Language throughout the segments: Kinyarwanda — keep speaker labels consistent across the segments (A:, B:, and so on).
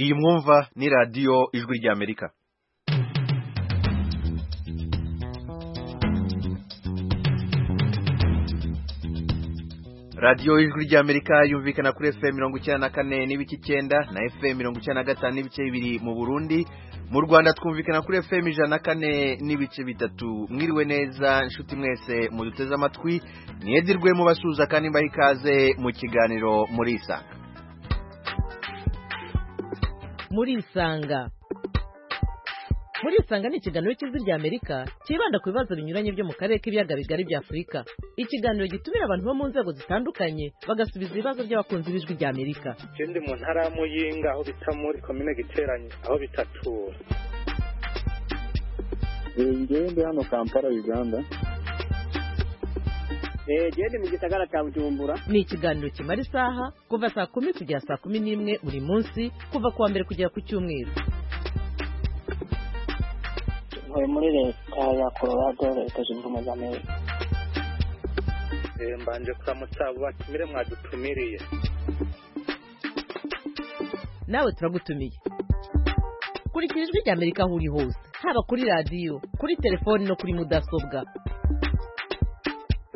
A: iyi mwumva ni radiyo ijwi ry'amerika radiyo ijwi ry'amerika yumvikana kuri efuperi mirongo icyenda na kane n'ibice icyenda na efuperi mirongo icyenda na gatanu n'ibice bibiri mu burundi mu rwanda twumvikana kuri efuperi ijana na kane n'ibice bitatu mwiriwe neza inshuti mwese muduteze amatwi mwedirwe mubasuhuza kandi mbaha ikaze mu kiganiro muri isanga
B: muri isanga muri isanga ni ikiganiro cy'ijwi rya amerika cyibanda ku bibazo binyuranye byo mu karere k'ibiyaga bigari bya afurika ikiganiro gitumira abantu bo mu nzego zitandukanye bagasubiza ibibazo by'abakunzi b'ijwi rya amerika
C: ndi mu ntara ya muyinga aho bita muri komine giteranye aho bita tura
D: ngende hano kampala uganda
E: gende mu gisagara cya bujumbura
B: ni ikiganiro kimara isaha kuva saa kumi kugera saa kumi n'imwe buri munsi kuva ku wa mbere kugera ku cyumweru
F: ntuye muri leta ya colorado leta zunze ubumwe za amerika
C: mbanje kuramutsa abo batumire mwadutumiriye
B: nawe turagutumiye kurikira ijwi rya amerika aho uri hose haba kuri radiyo kuri telefoni no kuri mudasobwa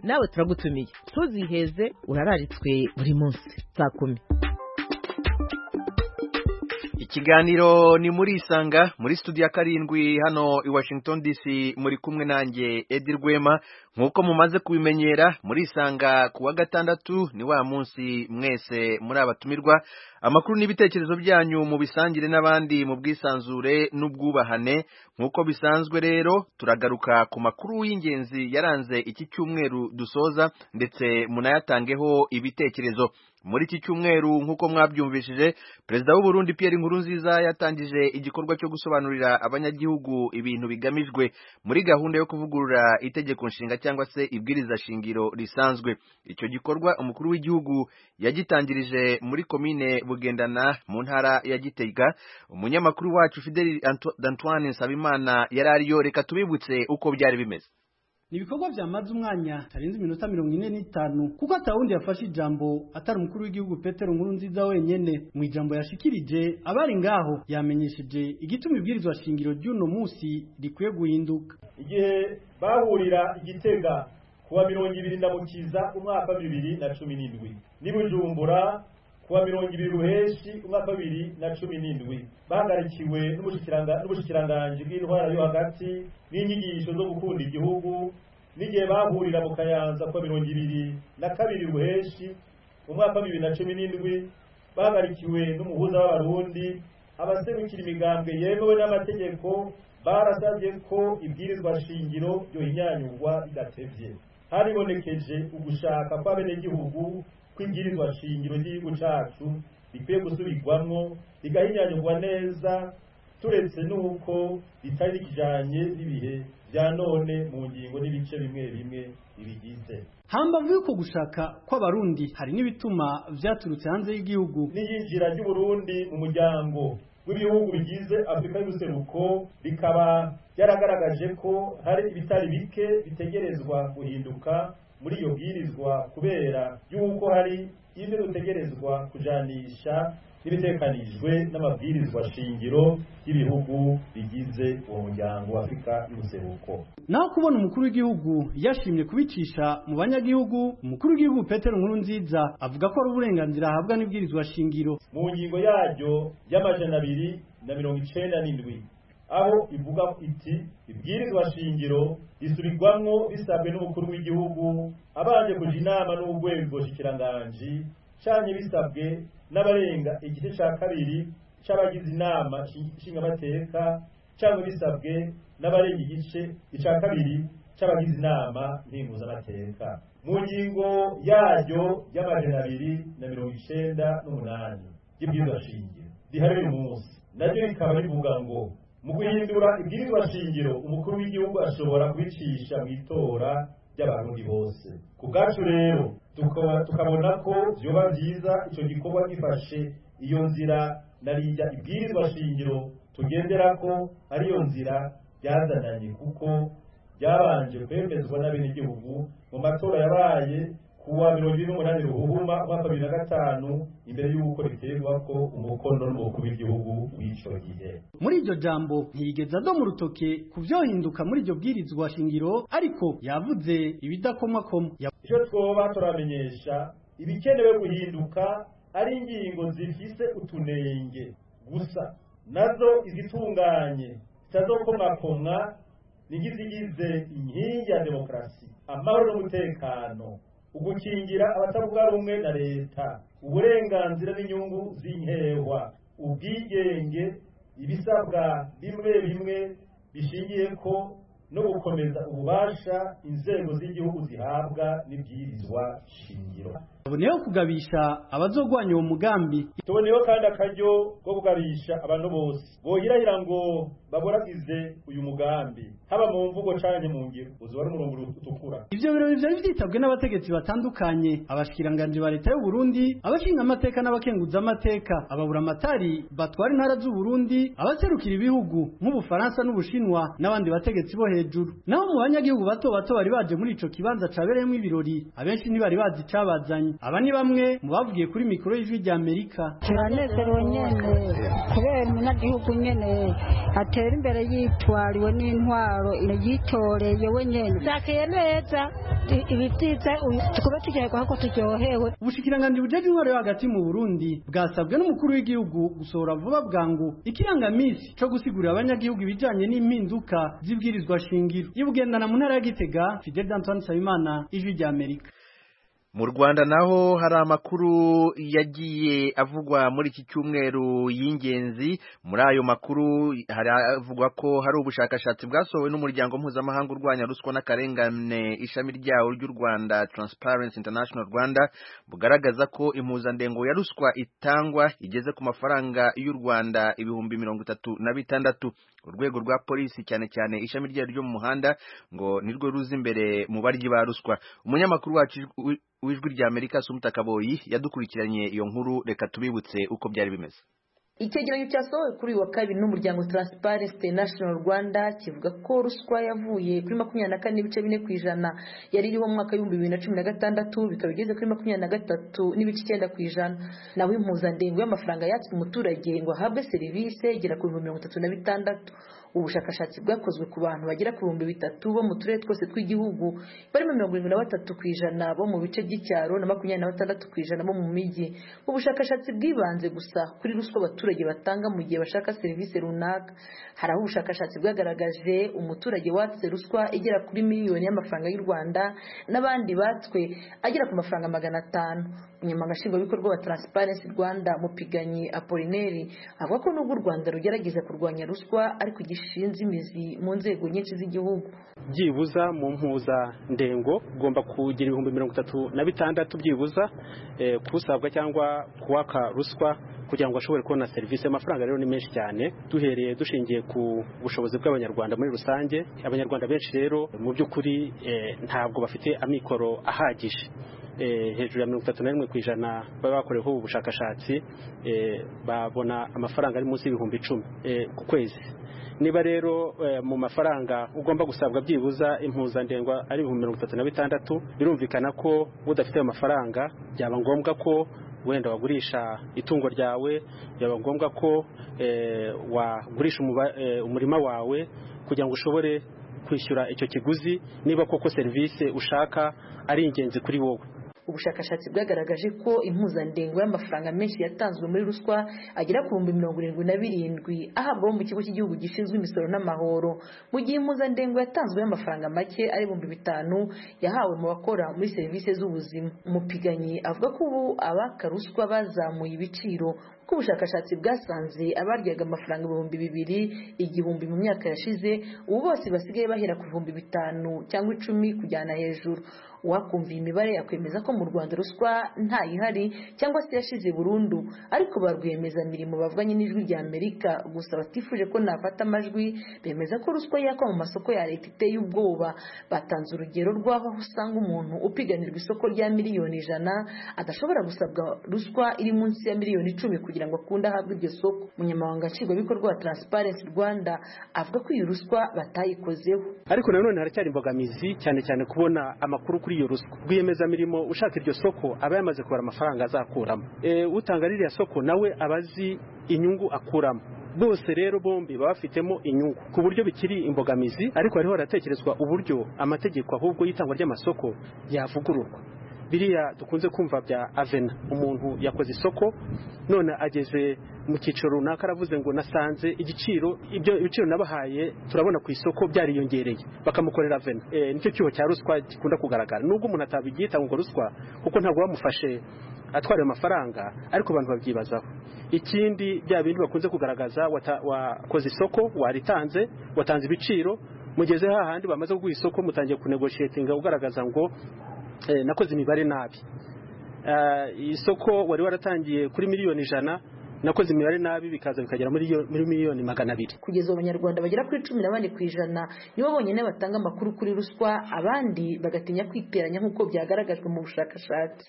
B: nawe turagutumiye ntuziheze urararitswe buri munsi saa kumi
A: ikiganiro ni muri isanga muri studio ya karindwi hano i washington dc muri kumwe nanjye edi rwema nk'uko mumaze kubimenyera muri isanga ku wa gatandatu ni wa munsi mwese muri abatumirwa amakuru n'ibitekerezo byanyu mu bisangire n'abandi mu bwisanzure n'ubwubahane nk'uko bisanzwe rero turagaruka ku makuru y'ingenzi yaranze iki cyumweru dusoza ndetse munayatangeho ibitekerezo muri iki cyumweru nk'uko mwabyumvishije perezida w'u Burundi Pierre Nkurunziza yatangije igikorwa cyo gusobanurira abanyagihugu ibintu bigamijwe muri gahunda yo kuvugurura itegeko nshinga cyangwa se ibwiriza shingiro risanzwe icyo gikorwa umukuru w'igihugu yagitangirije muri komine bugendana mu ntara ya Gitega umunyamakuru wacu Fidel Antoine Nsabimana yari ariyo reka tubibutse uko byari bimeze
G: ni ibikorwa byamaze umwanya tarenze iminota mirongo ine n'itanu kuko atawundi yafashe ijambo atari umukuru w'igihugu petero nkuru nziza wenyine mu ijambo yashikirije abari ngaho yamenyesheje igituma ibwirizwa shingiro ry'uno munsi rikwiye guhinduka
H: igihe bahurira igitega kuwa mirongo ibiri na mukiza umwaka bibiri na cumi n'indwi n'ibujumbura kuwa mirongo ibiri ruheshi umwaka bibiri na cumi n'indwi bahagarikiwe n'ubushikiranganji bw'intwara yo hagati n'inyigisho zo gukunda igihugu n'igihe bahurira mu kayanza kuwa mirongo ibiri na kabiri ruheshi umwaka bibiri na cumi n'indwi bahagarikiwe n'umuhuza w'abarundi abaserukira imigambwe yemewe n'amategeko barasabye ko ibwirizwa shingiro ryohinyanyurwa ridatevye haribonekeje ugushaka kw'abenegihugu kw'ibwirizwa shingiro ry'igihugu cacu rikwiye gusubirwamwo rigahinyanyurwa neza turetse n'uko ritari rikijanye n'ibihe bya none mu ngingo n'ibice bimwe bimwe bibigize
G: hambavu y'uko gushaka kw'abarundi hari n'ibituma vyaturutse hanze y'igihugu
H: n'iyinjira ry'uburundi mu muryango w'ibihugu bigize afurika y'ubuseruko bikaba byaragaragaje ko hari ibitari bike bitegerezwa guhinduka muri iyo bwirizwa kubera y'uko hari ibyo dutegerezwa kujanisha n'ibitekanijwe n'amabwirizwa shingiro y'ibihugu bigize uwo muryango wa afurika y'ubuseruko
G: naho kubona umukuru w'igihugu yashimye kubicisha mu banyagihugu umukuru w'igihugu petero nkuru nziza avuga ko ari uburenganzira ahabwa n'ibwirizwa shingiro
H: mu ngingo yaryo y'amajana abiri na mirongo icenda n'indwi aho ivuga iti ibwirizwa shingiro risubirwamwo bisabwe n'umukuru w'igihugu abanje kuja inama n'urwego shikiranganji canye bisabwe n'abarenga igice ca kabiri c'abagize inama nshingamateka canke bisabwe n'abarenga igice ica kabiri c'abagize inama mpimuzamateka mu ngingo yaryo y'amajana abiri na mirongo icenda n'umunani y'ibwirizwa shingiro riharira umunsi naryo rikaba rivuga ngo mu guhindura ibwirizwa shingiro umukuru w'igihugu ashobora kubicisha mu itora ry'abarundi bose ku bwacu rero tukabona ko byoba byiza icyo gikorwa gifashe iyo nzira narijya ibwirizwa shingiro tugendera ko ariyo nzira byazananye kuko byabanje kwemezwa n'abenegihugu mu matora yabaye ku kuwa mirongo ine n'umunani ruhuma umwaka wa bibiri na gatanu imbere y'uko biterwa ko umukono n'umukuru w'igihugu w'icyo gihe
G: muri iryo jambo ntiyigeze aza mu rutoke ku byohinduka muri iryo bwirizwa shingiro ariko yavuze ibidakomakoma Ya-
H: icyo twoba turamenyesha ibikenewe guhinduka ari ingingo zifise utunenge gusa nazo izitunganye zitazokomwakomwa n'igizigize inkingi ya demokarasi amahoro n'umutekano ugukingira abatavuga rumwe na leta uburenganzira n'inyungu z'inkehwa ubwigenge ibisabwa bimwe bimwe bishingiye ko no gukomeza ububasha inzego z'igihugu zihabwa n'ibwirizwa shingiro
G: yaboneyeho kugabisha abazogwanya uwo mugambi
H: tuboneyeho kandi akaryo ko kugabisha abantu bose bohirahira ngo baboragize uyu mugambi haba mu mvugo canke mu ngiro uzuba ari umurongo utukura
G: ivyo birori vyari vyitabwe n'abategetsi batandukanye abashikiranganji ba leta y'u Burundi abashinga amateka n'abakenguza amateka ababuramatari batwara intara z'u Burundi abaserukira ibihugu nk'ubufaransa n'ubushinwa n'abandi bategetsi bo hejuru naho mu banyagihugu bato bato bari baje muri ico kibanza cabereyemo ibirori abenshi ntibari bazi icabazanye aba ni bamwe mu bavugiye kuri mikoro y'ijwi rya Amerika
I: turanezerewe nyene kubera umunyagihugu nyene atera imbere yitwariwe n'intwaro yitoreye we nyene zakiye neza i- ibivyiza uyu- tukube turyoherwa kuko turyohewe
G: ubushikiranganji bujeje intwaro yo hagati mu Burundi bwasabwe n'umukuru w'igihugu gusohora vuba bwangu ikirangamisi co gusigurira abanyagihugu ibijanye n'impinduka z'ibwirizwa shingiro ibugendana mu ntara ya Gitega Fidel Antoine Nsabimana ijwi rya Amerika
A: mu rwanda naho hari amakuru yagiye avugwa muri iki cyumweru y'ingenzi muri ayo makuru haravugwa ko hari ubushakashatsi bwasohowe n'umuryango mpuzamahanga urwanya ruswa n'akarengane ishami ryawo ry'u rwanda transparency international rwanda bugaragaza ko impuzandengo ya ruswa itangwa igeze ku mafaranga y'u rwanda ibihumbi mirongo itatu na bitandatu urwego rwa polisi cyane cyane ishami ryayo ryo mu muhanda ngo nirwo ruza imbere mu baryi ba ruswa umunyamakuru wacu ijwi- w'ijwi rya amerika sumuta kaboyi yadukurikiranye iyo nkuru reka tubibutse uko byari bimeze
J: icyegeranyo cyasohowe kuri uyu wa kabiri n'umuryango transparency international rwanda kivuga ko ruswa yavuye kuri makumyabiri na kane n'ibice bine ku ijana yari iriho mu mwaka w'ibihumbi bibiri na cumi na gatandatu bikaba igeze kuri makumyabiri na gatatu n'ibice icyenda ku ijana naho impuzandengo y'amafaranga yatswe umuturage ngo ahabwe serivisi igera ku bihumbi mirongo itatu na bitandatu ubushakashatsi bwakozwe ku bantu bagera ku bihumbi bitatu bo mu turere twose tw'igihugu barimo mirongo irindwi na batatu ku ijana bo mu bice by'icyaro na makumyabiri na batandatu ku ijana bo mu mijyi ubushakashatsi bwibanze gusa kuri ruswa abaturage batanga mu gihe bashaka serivisi runaka hari aho ubushakashatsi bwagaragaje umuturage watse ruswa igera kuri miliyoni y'amafaranga y'u rwanda n'abandi batswe agera ku mafaranga magana atanu umunyamabanga nshingwabikorwa wa transparency rwanda mupiganyi apolineri avuga ko nubwo u rwanda rugerageza kurwanya ruswa ariko igishinze imizi mu nzego nyinshi z'igihugu
E: byibuza mu mpuza ndengo ugomba kugira ibihumbi mirongo itatu na bitandatu byibuza eh, kusabwa cyangwa kuwaka ruswa kugira ngo ashobore kubona serivisi amafaranga rero ni menshi cyane duhereye dushingiye ku bushobozi bw'abanyarwanda muri rusange abanyarwanda benshi rero mu by'ukuri eh, ntabwo bafite amikoro ahagije eh, hejuru ya mirongo itatu na rimwe ku ijana baba bakoreweho ubushakashatsi eh, babona amafaranga ari munsi y'ibihumbi icumi eh, ku kwezi niba rero eh, mu mafaranga ugomba gusabwa byibuza impuzandengwa ari ibihumbi mirongo itatu na bitandatu birumvikana ko udafite ayo mafaranga byaba ngombwa ko wenda wagurisha itungo ryawe byaba ngombwa ko eh, wagurisha umuba- eh, umurima wawe kugira ngo ushobore kwishyura icyo kiguzi niba koko serivisi ushaka ari ingenzi kuri wowe
J: ubushakashatsi bwagaragaje ko impuzandengo y'amafaranga menshi yatanzwe muri ruswa agera ku bihumbi mirongo irindwi na birindwi ahabwa abo mu kigo cy'igihugu gishinzwe imisoro n'amahoro mu gihe impuzandengo yatanzwe y'amafaranga make ari ibihumbi bitanu yahawe mu bakora muri serivisi z'ubuzima umupiganyi avuga ko ubu abaka ruswa bazamuye ibiciro kuko ubushakashatsi bwasanze abaryaga amafaranga ibihumbi bibiri igihumbi mu myaka yashize ubu bose basigaye bahera ku bihumbi bitanu cyangwa icumi kujyana hejuru uwakumva iyi mibare yakwemeza ko mu rwanda ruswa ntayihari cyangwa se yashize burundu ariko ba rwiyemezamirimo bavuganye n'ijwi rya amerika gusa batifuje ko nafata amajwi bemeza ko ruswa yakwa mu masoko ya leta iteye ubwoba batanze urugero rw'aho usanga umuntu upiganirwa isoko rya miliyoni ijana adashobora gusabwa ruswa iri munsi ya miliyoni icumi kugira ngo akunde ahabwe iryo soko umunyamabanga nshingwabikorwa wa transparency rwanda avuga ko iyi ruswa batayikozeho
E: ariko nanone haracyari imbogamizi cyane cyane kubona amakuru ku kuri iyo ruswa rwiyemezamirimo ushaka iryo soko aba yamaze kubara amafaranga azakuramo Eh, utanga ririya soko nawe aba azi inyungu akuramo bose rero bombi baba bafitemo inyungu ku buryo bikiri imbogamizi ariko hariho haratekerezwa uburyo amategeko ahubwo y'itangwa ry'amasoko yavugururwa biriya dukunze kumva bya avena umuntu yakoze isoko none ageze mu cyiciro runaka aravuze ngo nasanze igiciro ibyo ibiciro nabahaye turabona ku isoko byariyongereye bakamukorera avena Eh, nicyo cyuho cya ruswa gikunda kugaragara nubwo umuntu atabyita ngo ruswa kuko ntabwo bamufashe atwara ayo mafaranga ariko abantu babyibazaho ikindi bya bindi bakunze kugaragaza wata- wakoze isoko waritanze watanze ibiciro mugeze hahandi bamaze kuguha isoko mutangiye kunegoshiyetinga ugaragaza ngo eh, nakoze imibare nabi Eh, isoko wari waratangiye kuri miliyoni ijana nakoze imibare nabi bikaza bikagera muri yo- muri miliyoni magana abiri
J: kugeza ubu abanyarwanda bagera kuri cumi na bane ku ijana nibo bonyine batanga amakuru kuri ruswa abandi bagatinya kwiteranya nk'uko byagaragajwe mu bushakashatsi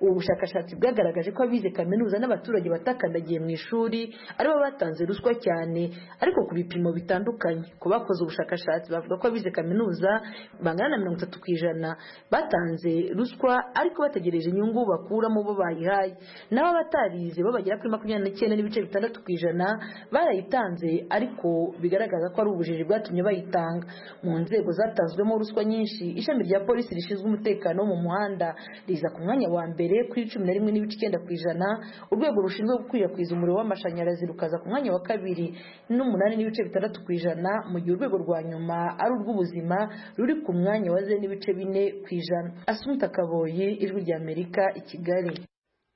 J: ubu bushakashatsi bwagaragaje ko abize kaminuza n'abaturage batakandagiye mu ishuri aribo batanze ruswa cyane ariko ku bipimo bitandukanye ku bakoze ubushakashatsi bavuga ko abize kaminuza bangana na mirongo itatu ku ijana batanze ruswa ariko bategereje inyungu bakuramo bo bayihaye naho abatarize bo bagera kuri makumyabiri n'icyenda n'ibice bitandatu ku ijana barayitanze ariko bigaragaza ko ari ubujiji bwatumye bayitanga mu nzego zatanzwemo ruswa nyinshi ishami rya polisi rishinzwe umutekano wo mu muhanda riza ku mwanya wa mbere kuri cumi na rimwe n'ibice icyenda ku ijana urwego rushinzwe gukwirakwiza umuriro w'amashanyarazi rukaza ku mwanya wa kabiri n'umunani n'ibice bitandatu ku ijana mu gihe urwego rwa nyuma ari urw'ubuzima ruri ku mwanya wa ze n'ibice bine ku ijana asumta kaboyi ijwi rya amerika i kigali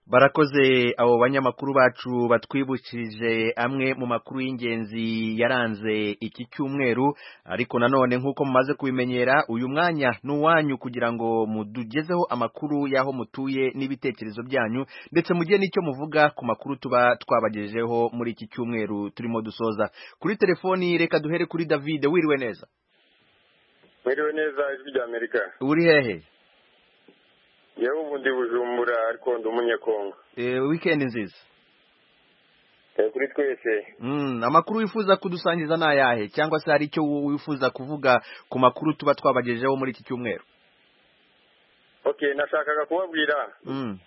A: barakoze abo banyamakuru bacu batwibukije amwe mu makuru y'ingenzi yaranze iki cyumweru ariko nanone nk'uko mumaze kubimenyera uyu mwanya ni uwanyu kugira ngo mudugezeho amakuru y'aho mutuye n'ibitekerezo byanyu ndetse mugire n'icyo muvuga ku makuru tuba twabagejejeho muri iki cyumweru turimo dusoza kuri telefoni reka duhere kuri david wiriwe neza
K: mwiriwe neza ijwi rya amerika
A: uri hehe
K: yewe ubu ndi bujumbura ariko ndi umunyekongo
A: Eh, weekend nziza
K: Eh, kuri twese
A: Mm, amakuru wifuza kudusangiza ni ayahe cyangwa se hari icyo wifuza kuvuga ku makuru tuba twabagejejeho muri iki cyumweru
K: okay nashakaga kubabwira
A: mm.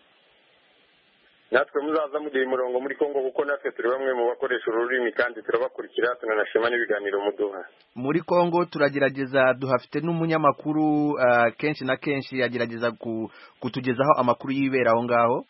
K: natwe muzaza muduha umurongo muri kongo kuko natwe turi bamwe mu bakoresha ururimi kandi turabakurikira tunanashima n'ibiganiro muduha
A: muri kongo turagerageza duhafite n'umunyamakuru ah, kenshi na kenshi agerageza ku, kutugezaho amakuru y'ibera aho ngaho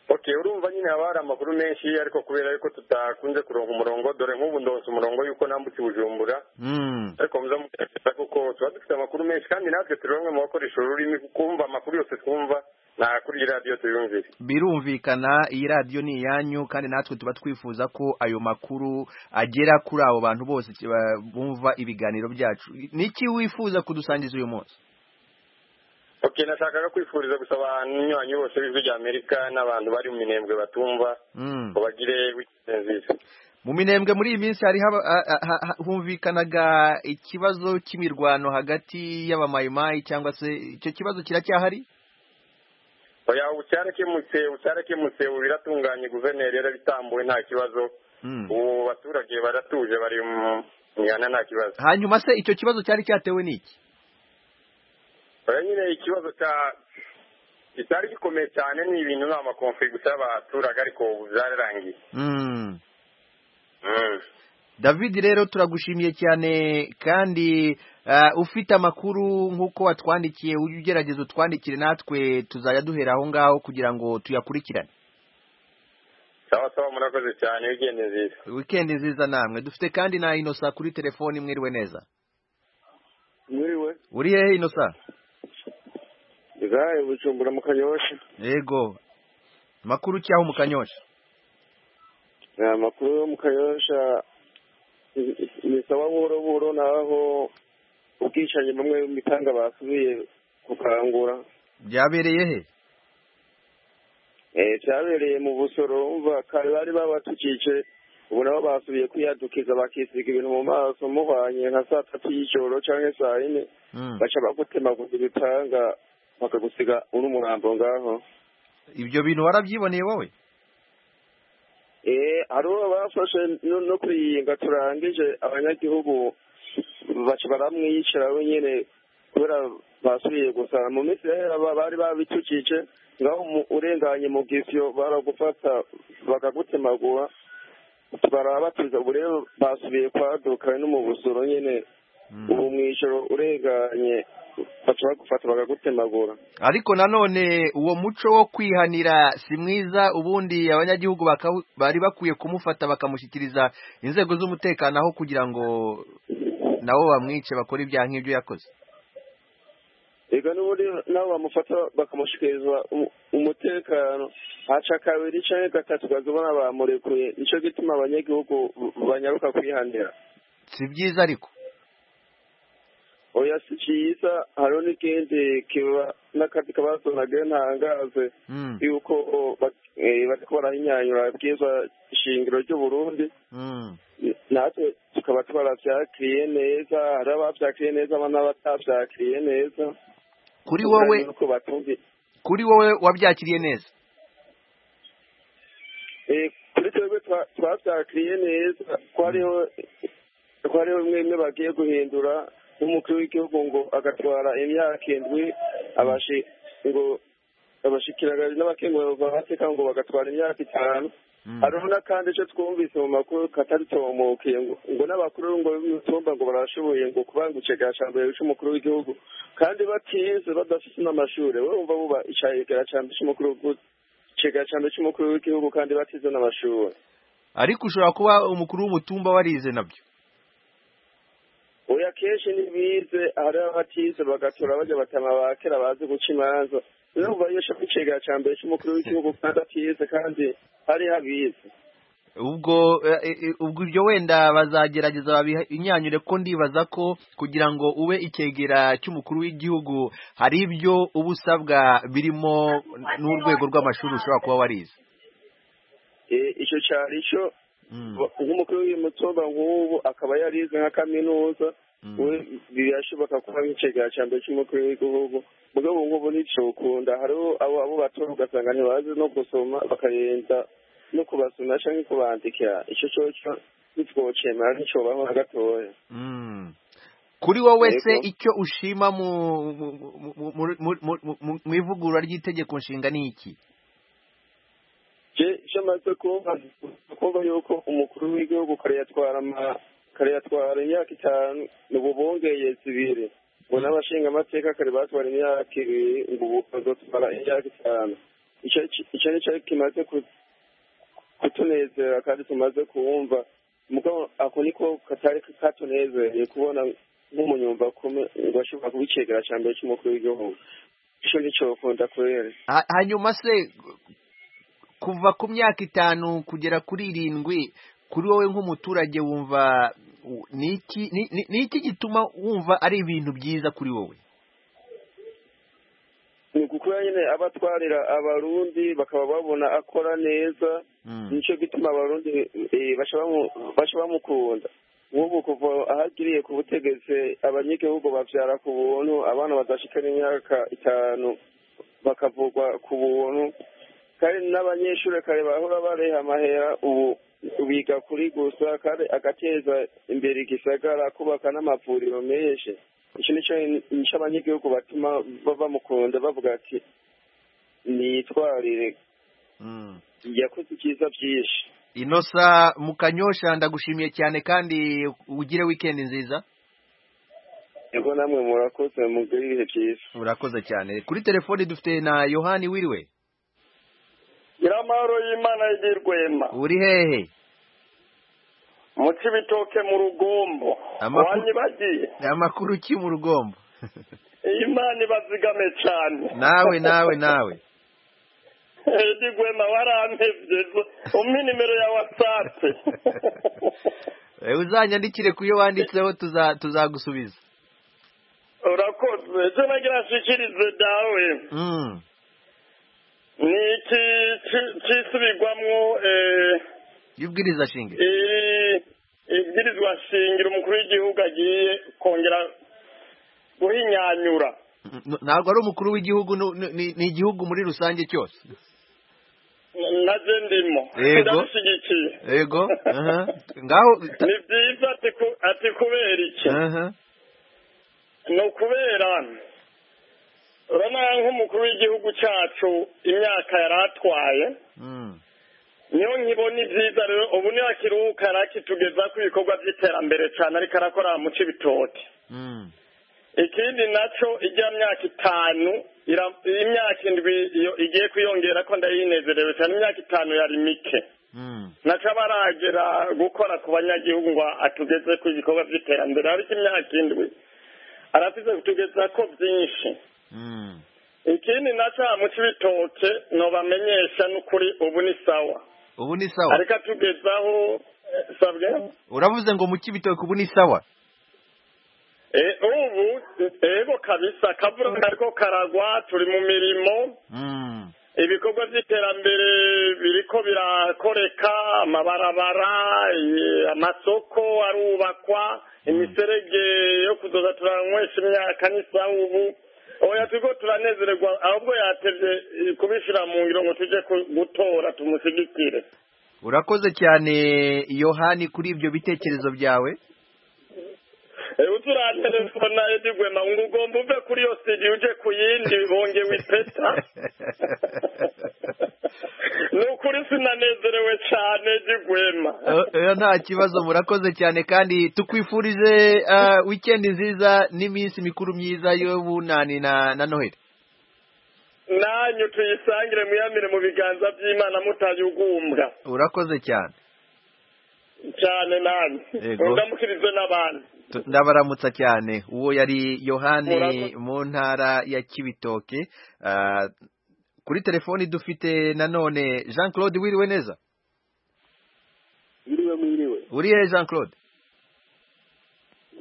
K: okay urumva nyine haba hari amakuru menshi ariko kubera yuko tutakunze kuronka umurongo dore nk'ubu ndonse umurongo yuko nambutse bujumbura
A: mm.
K: ariko muza mutekereza kuko tuba dufite amakuru menshi kandi natwe turi bamwe mu bakoresha ururimi kumva amakuru yose twumva nta kuri iyi radiyo tuyumvire
A: birumvikana iyi radiyo ni iyanyu kandi natwe tuba twifuza ko ayo makuru agera kuri abo bantu bose ki- ba- bumva ibiganiro byacu niki wifuza kudusangiza uyu munsi
K: ok nashakaga kwifuriza gusaba abanywanyi bose b'ijwi rya amerika n'abantu bari mu minembwe batumva
A: mm.
K: ngo bagire wikendi nziza
A: mu minembwe muri iyi minsi hari haba- ha- ha- ha- humvikanaga ikibazo cy'imirwano hagati y'abamayimayi cyangwa se icyo kibazo kiracyahari
K: oya ubu cyarakemutse ubu cyarakemutse ubu biratunganye guverineri yarabitambuwe nta kibazo
A: Mm.
K: ubu abaturage baratuje bari mu mihana nta kibazo
A: hanyuma se icyo kibazo cyari cyatewe n'iki
K: oya nyine ikibazo cya kitari gikomeye cyane ni ibintu ni amakonferi gusa y'abaturage ariko ubu byararangiye
A: Mm.
K: Mm.
A: david rero turagushimiye cyane kandi uh, ufite amakuru nk'uko watwandikiye ujye ugerageza utwandikire natwe tuzajya duhera aho ngaho kugira ngo tuyakurikirane
K: sawa sawa murakoze cyane wikendi nziza
A: wikendi nziza namwe dufite kandi na inosa kuri telefoni mwiriwe neza
D: Mwiriwe.
A: uri hehe inosa
D: Ngaye bujumbura mu kanyosha.
A: yego makuru cyaho mu kanyosha
D: Amakuru yo mu kanyosha i- i- bisaba buhoro buhoro naho ubwicanyi bamwe mitanga basubiye gukangura.
A: byabereye he
D: Eh cyabereye mu busoro umva kare bari babatukice ubu nabo basubiye kwiyadukiza bakisiga ibintu mu maso muhwanye nka saa tatu y'ijoro cyangwa saa yine
A: Mm.
D: baca bagutemaguza ibitanga bakagusiga uri umurambo ngaho
A: ibyo bintu warabyiboneye wowe
D: Eh, hariho bafashe no no kuriyinga turangije abanyagihugu baca baramwiyicira we nyine kubera basubiye gusa mu minsi yahera ba- bari babicukije ngaho mu- urenganye mu gisyo baragufata bakagutemagura barabatuza ubu rero basubiye kwaduka no mu busoro nyine ubu mu ijoro urenganye baca bagufata bakagutemagura
A: ariko nanone uwo muco wo kwihanira si mwiza ubundi abanyagihugu baka- bari bakwiye kumufata bakamushyikiriza inzego z'umutekano aho kugira ngo nabo bamwice bakore ibyaha nk'ibyo yakoze
D: ega n'ubundi nabo bamufata bakamushikiriza umu- umutekano haca kabiri canke gatatu ukazibona bamurekuye nico gituma abanyagihugu banyaruka kwihanira
A: si byiza ariko
D: oya si cyiza hariho n'ikindi kiba n'akandi kabazo nabyo ntangaze
A: Mm.
D: yuko ba- eh, bariko barahinyanyura bwiza shingiro ry'uburundi
A: Mm.
D: natwe tukaba twaravyakiriye neza hari abavyakiriye neza n'abatavyakiriye neza
A: Kuri wowe-
D: Tuganira uko batumvi-
A: kuri wowe wabyakiriye neza
D: Eh, kuri twebwe twa- twabyakiriye neza ko hariho ko hariho bimwe bimwe bagiye guhindura nk'umukuru w'igihugu ngo agatwara imyaka indwi abashi ngo abashikirangari n'abakenguye bagateka ngo bagatwara imyaka itanu hariho n'akandi icyo twumvise mu makuru kataritomukiye ngo ngo n'abakuru ngo b'imitumba ngo barashoboye ngo kubangukira gashambere cy'umukuru w'igihugu kandi batize badafite n'amashuri we wumva buba icayegera cyane cy'umukuru w'igihugu kigaya cyane cy'umukuru w'igihugu kandi batize n'amashuri
A: ariko ushobora kuba umukuru w'umutumba warize nabyo
D: oya kenshi ntibize hari abatize bagatora bajya batama ba kera bazi guca imanza rero uba yesha kwicegera cya mbere cy'umukuru w'igihugu kandi atize kandi hari habize
A: ubwo eh, eh, ubwo ibyo wenda bazagerageza babinyanyure ko ndibaza ko kugira ngo ube icyegera cy'umukuru w'igihugu hari ibyo uba usabwa birimo n'urwego rw'amashuri ushobora kuba warize
D: Eh, icyo cyari cyo
A: Mm.
D: nk'umukuru w'umutumba nk'ubu akaba yarize nka kaminuza we birashoboka kuba nk'icegera cya mbere cy'umukuru w'igihugu mugabo nk'ubu nticokunda hariho abo abo batora ugasanga ntibazi no gusoma bakarenza no kubasoma cyangwa kubandikira icyo cyoco ntitwocemera nticobaho na gatoya
A: Mm. kuri wowe se
D: Yego.
A: icyo ushima mu mu- mu- mu- mu- mu- mu- mu- mu ivugurura ry'itegeko nshinga ni iki
D: je icyo amaze kumva kumva yuko umukuru w'igihugu kare yatwara ama- kare yatwara imyaka itanu ubu bongeye zibiri ngo n'abashingamateka kare batwara imyaka ibiri ngo ubu bazotwara imyaka itanu icyo icyo ni cyo kimaze ku- kutunezera kandi tumaze kuwumva mugabo ako niko katari katunezereye kubona nk'umunyumva kumwe ngo ashobora kuba icegera cya mbere cy'umukuru w'igihugu icyo ni cyo kunda kubera
A: Ha- hanyuma se kuva ku myaka itanu kugera kuri irindwi kuri wowe nk'umuturage wumva u- ni iki ni- ni- ni iki gituma wumva ari ibintu byiza kuri wowe
D: ni ukukora nyine aba atwarira abarundi bakaba babona akora neza nicyo gituma abarundi eh, baca bamu- baca bamukunda nk'ubu kuva ahagiriye ku butegetsi abanyagihugu babyara ku buntu abana badashikana imyaka itanu bakavugwa ku buntu kandi n'abanyeshuri kare bahora bareha amahera ubu biga kuri gusa kandi agateza imbere igisagara kubaka n'amavuriro menshi icyo nicyo nicyo abanyagihugu batuma ba- bamukunda bavuga ati nitwarire yakoze ibyiza byinshi
A: inosa mu kanyosha ndagushimiye cyane kandi ugire wikendi nziza
D: yego namwe murakoze mugire ibihe byiza
A: urakoze cyane kuri telefoni dufite na yohani wiriwe
L: nyiramahoro y'imana y'igirwema
A: uri hehe
L: mu kibitoke mu rugombo
A: Amakuru-
L: wanyibagiye
A: amakuru ki mu rugombo
L: imana ibazigame cyane
A: nawe nawe nawe
L: y'igirwema warampebye umpe nimero ya watsapu
A: Eh, uzanyandikire ku yo wanditseho tuza- tuzagusubiza
L: urakoze ejo nagira nshikirize dawe
A: Mm.
L: ni iki ki- kisubirwamwo eh,
A: y'ubwiriza shinge
L: iri ibwirizwa shingiro umukuru w'igihugu agiye kongera guhinyanyura
A: N- ntabwo ari umukuru w'igihugu nu- nu- ni ni igihugu muri rusange cyose
L: na je ndimo
A: Yego.
L: ndabishyigikiye
A: yego aha. ngaho ta-
L: ni byiza ati ku- ati kubera iki
A: aha.
L: ni ukubera
M: urabona nk'umukuru w'igihugu cyacu imyaka yari atwaye niyo nkibona ibyiza rero ubu niyo akiruhuka arakitugeza ku bikorwa by'iterambere cyane ariko arakora mu cy'ibitoki ikindi nacyo ijya myaka itanu ira- imyaka indwi iyo igiye kwiyongera ko ndayinezerewe cyane imyaka itanu yari mike nacyo aba aragera gukora ku banyagihugu ngo atugeze ku bikorwa by'iterambere ariko imyaka indwi arafite kutugeza ko byinshi ikindi nacyo mu cy'ibitoke ntubamenyesha n'ukuri ubu ni sawa
A: ubu ni sawa
M: ariko atugezaho eh, sabwe
A: uravuze ngo mu cy'ibitoki ubu ni sawa
M: Eh, ubu ego kabisa akavura kariko karagwa turi mu mirimo ibikorwa by'iterambere biriko birakoreka amabarabara eh, amasoko arubakwa imiserege yo kuzoza turanywesha imyaka n'isaha ubu oya turiko turanezererwa ahubwo yatevye eh, kubishira mu ngiro ngo tuje ku- gutora tumushigikire
A: urakoze cyane yohani kuri ibyo bitekerezo byawe
M: uturatelefona edi gwema ngo ugomba uve kuri iyo sidi uje ku yindi bongewe ipeta ni ukuri sinanezerewe cyane edi gwema
A: Eh, eh, nta kibazo murakoze cyane kandi tukwifurije ah, weekend nziza n'iminsi mikuru myiza y'ubunani na na noheli
M: nanyu tuyisangire muyamire mu biganza by'imana mutayugumbwa
A: urakoze cyane
M: cyane nanyu
A: Yego.
M: mudamukirize n'abandi
A: Tu- ndabaramutsa cyane uwo yari yohani
M: Murakoze.
A: mu ntara ya kibitoke Ah, kuri telefoni dufite nanone jean claude wiriwe neza
N: Yiriwe mwiriwe
A: uri he jean claude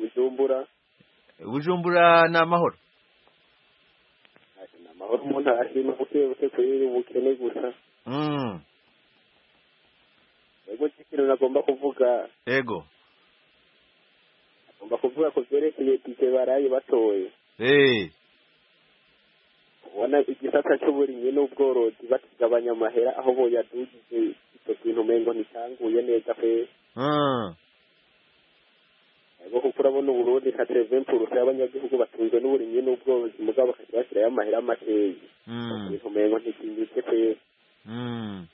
N: Bujumbura
A: bujumbura ni amahoro
N: amahoro umuntu arashima gutebutse kuyiri ubukene gusa
A: Mm,
N: ego ikintu nagomba kuvuga
A: yego
N: ngomba kuvuga ku byerekeye dije baraye batoye
A: Eh,
N: ubona igisata cy'uburimyi n'ubworozi bakigabanya amahera aho boyadugije icyo kintu umengo ntitanguye neza pe
A: mm,
N: ego kuko urabona uburundi nka tereventurusa y'abanyagihugu batunzwe n'uburimyi n'ubworozi mugabo bakajya bashyirayo amahera makeya
A: mm,
N: ikintu umengo ntikinyitse pe
A: mm.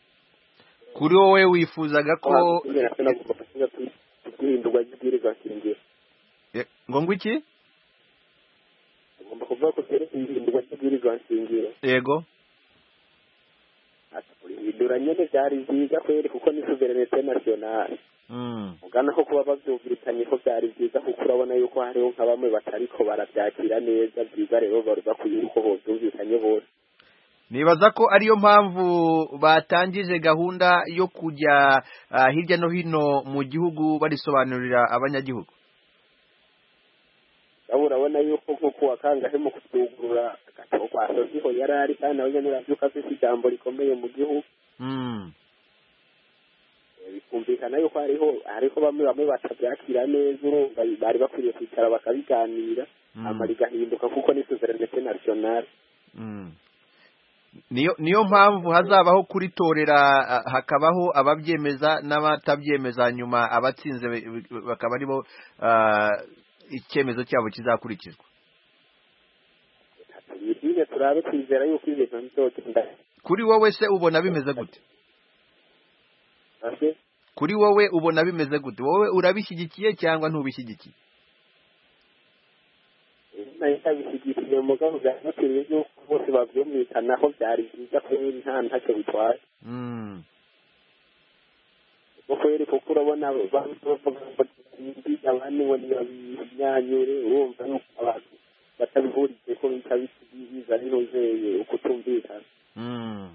A: kuri wowe wifuzaga ko
N: Ikindi nacyo nagomba kuvuga ku- ku bwihindurwa ry'ibwirizwa shingiro
A: Eh, ngo ngo iki
N: ugomba kuvuga ko byerekeye ihindurwa ry'ibwirizwa nshingiro
A: yego
N: ihindura nyine byari byiza kweri kuko ni suverenete nasiyonari
A: Mm,
N: ugana ko kuba babyumvikanye ko byari byiza kuko urabona yuko hariho nka bamwe batariko barabyakira neza byiza rero bari bakwiye yuko hobyumvikanye bose
A: nibaza ko ariyo mpamvu batangije gahunda yo kujya ah, hirya no hino mu gihugu barisobanurira abanyagihugu
N: aho urabona yuko nko kuwa kangahe mu kutugurura agatabo kwa sosiho yari ari kandi nawe nyine urabyuka afite ijambo rikomeye mu gihugu
A: Mm,
N: bikumvikana yuko hariho hariho bamwe bamwe batabyakira neza urumva bari bakwiriye kwicara bakabiganira hama rigahinduka kuko ni suverenete nasiyonari
A: mm. niyo niyo mpamvu hazabaho kuritorera ah, hakabaho ababyemeza n'abatabyemeza nyuma abatsinze be- be- bakaba aribo ah, icyemezo cyabo kizakurikizwa
N: nyine turabe twizera yuko ibintu bizogenda
A: kuri wowe se ubona bimeze gute
N: nabyo
A: kuri wowe ubona bimeze gute wowe urabishyigikiye cyangwa ntubishyigikiye
N: nayo ikabishyigikiye mugabo byanakwiriye yuko bose babyumvikanaho byari byiza kubera nta ntacyo bitwaye
A: Mm,
N: kuko rero kuko urabona bamwe bavuga ngo indi abandi ngo ntibabimyanyure urumva yuko abantu batabihurije ko bita biza n'inozeye ukutumvikana
A: mm,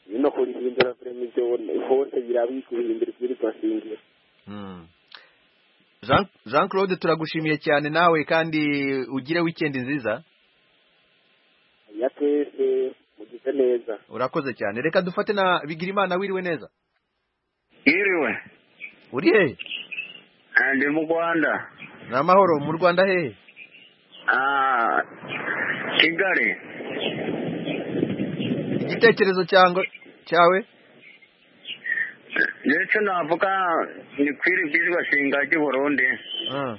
N: bino kurihindura kurema ibyo hose birabika guhindura ibwirizwa shingiro
A: mm. Jean Jean Claude turagushimiye cyane nawe kandi ugire weekend nziza
N: ya twese mugize neza
A: urakoze cyane reka dufate na bigirimana wiriwe neza
O: Yiriwe.
A: uri hehe
O: Ndi mu Rwanda.
A: ni amahoro mu rwanda hehe
O: Ah, Kigali.
A: igitekerezo cyangwa cyawe
O: ndetse navuga ni kwiri bwirizwa shinga ry'i Burundi.
A: Ah,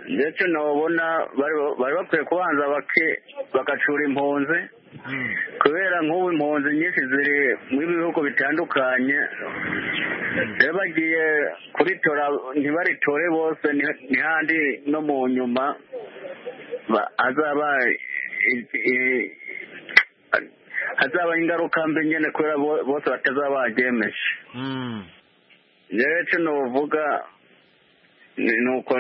O: ndetse nababona bari bakwiye kubanza bake- bagacura impunzi kubera nk'ubu impunzi nyinshi ziri mu bihugu bitandukanye rero bagiye kuritora ntibaritore bose ni- n'ihandi no mu nyuma ba- hazaba i- i- hazaba ingaruka mbi nyine kubera bo- bose batazaba baryemeje rero icyo nuvuga ni ni uko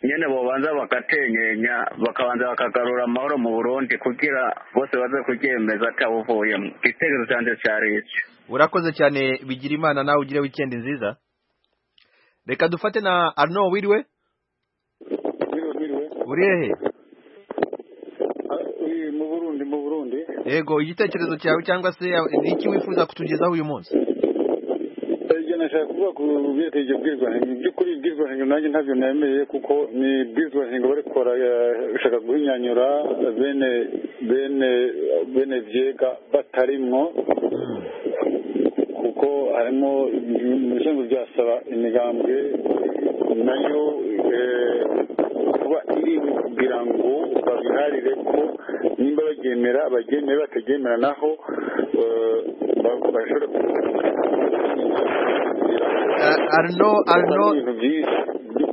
O: nyine bobanza bagatenyenya bakabanza bakagarura amahoro mu burundi kugira bose baze kuryemeza atawuvuyemo igitekerezo cyanjye cyari icyo
A: urakoze cyane bigira imana nawe ugire wikendi nziza reka dufate na arno wiriwe uri hehe
P: mu burundi mu burundi
A: yego igitekerezo cyawe cyangwa se ni iki wifuza kutugezaho uyu munsi
P: ibyo nashaka kuvuga ku byerekeye ibyo bwirwaruhame mu by'ukuri bwirwaruhame nanjye ntabyo nemeye kuko ni bwirwaruhame barikora bashaka guhinyanyura bene bene bene byega batarimwo kuko harimo ibishinzwe byasaba imigambwe nayo eh, kuba iri kugira ngo babiharire ko nimba baryemera baryemere bataryemera naho eh, ba- bashobora
A: arno arno
P: ibintu byinshi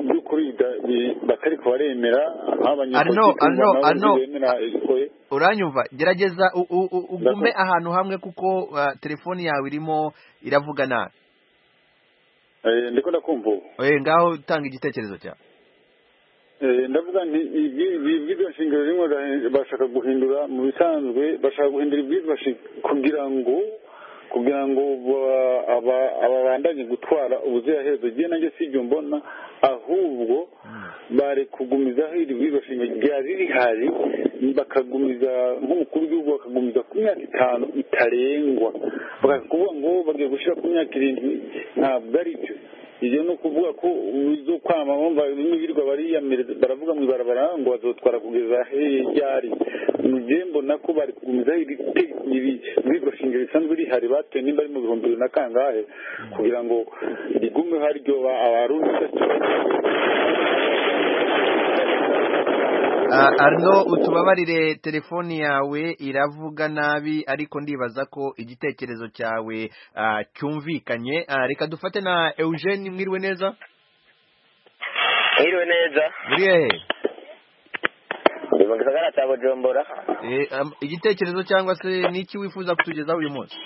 P: by'ukuri bida- bi- batari kubaremera
A: arno arno arno
P: arno
A: uranyumva gerageza u- u- u- ugume ahantu hamwe kuko uh, telefoni yawe irimo iravuga nabi
P: ndiko ndakumva ubu
A: Eh, ngaho tanga igitekerezo cyawe
P: Eh, ndavuga nti ibyiza shingiro rimwe ra- bashaka guhindura mu bisanzwe bashaka guhindura ibyiza kugira ngo kugira ngo ba- aba- ababandanye gutwara ubuziraherezo igihe nanjye si ibyo mbona ahubwo bari kugumizaho iri bwiza shingiro ryari rihari bakagumiza nk'umukuru w'igihugu bakagumiza ku myaka itanu itarengwa bakavuga ngo bagiye gushyira ku myaka irindwi ntabwo ari byo ibyo ni ukuvuga ko uzo kwama bumva bimwe birirwa bariyamiriza baravuga mu ibarabara ngo bazotwara kugeza ryari ni jewe mbona ko bari kugumiza iri te- iri bibwa shingiro risanzwe rihari batoye nimba ari mu bihumbi bibiri na kangahe kugira ngo rigumeho ariryo ba- abarundi
A: Ah, arno utubabarire telefoni yawe iravuga nabi ariko ndibaza ko igitekerezo cyawe ah, cyumvikanye Ah, reka dufate na eugene mwiriwe neza
Q: Mwiriwe neza.
A: uri hehe
Q: Ndi mu gisagara cya Bujumbura.
A: Eh, am- igitekerezo cyangwa se niki wifuza kutugezaho uyu munsi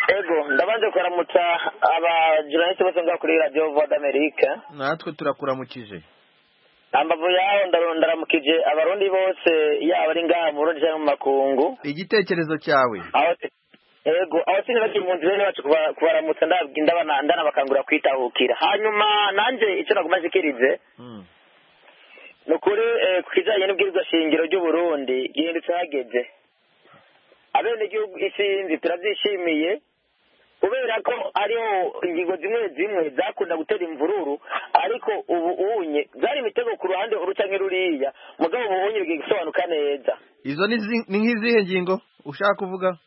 Q: Ego, ndabanze kuramutsa abajurnalisti bose ngaho kuri Radio Voix d'Amerique.
A: natwe turakuramukije
Q: Ambavu yaho ndaru- ndaramukije abarundi bose yaba ari ngaha mu Burundi cyangwa mu makungu.
A: igitekerezo cyawe
Q: Aho- Ego, abakinyi bakimpunzi bene bacu kuba- kubaramutsa ndababwi- ndabana- ndanabakangura kwitahukira. Hanyuma nanje ico naguma nshikirize. ni ukuri eh, ku kijyanye n'ubwirizwa shingiro ry'uburundi gihindutse hageze abenegihugu isi yindi turabyishimiye kubera ko ariho ingingo zimwe zimwe zakunda gutera imvururu ariko ubu unye byari imitego ku ruhande uru canke ruriya mugabo ubu unye bigiye gusobanuka neza
A: izo ni zi- ni nk'izihe ngingo ushaka kuvuga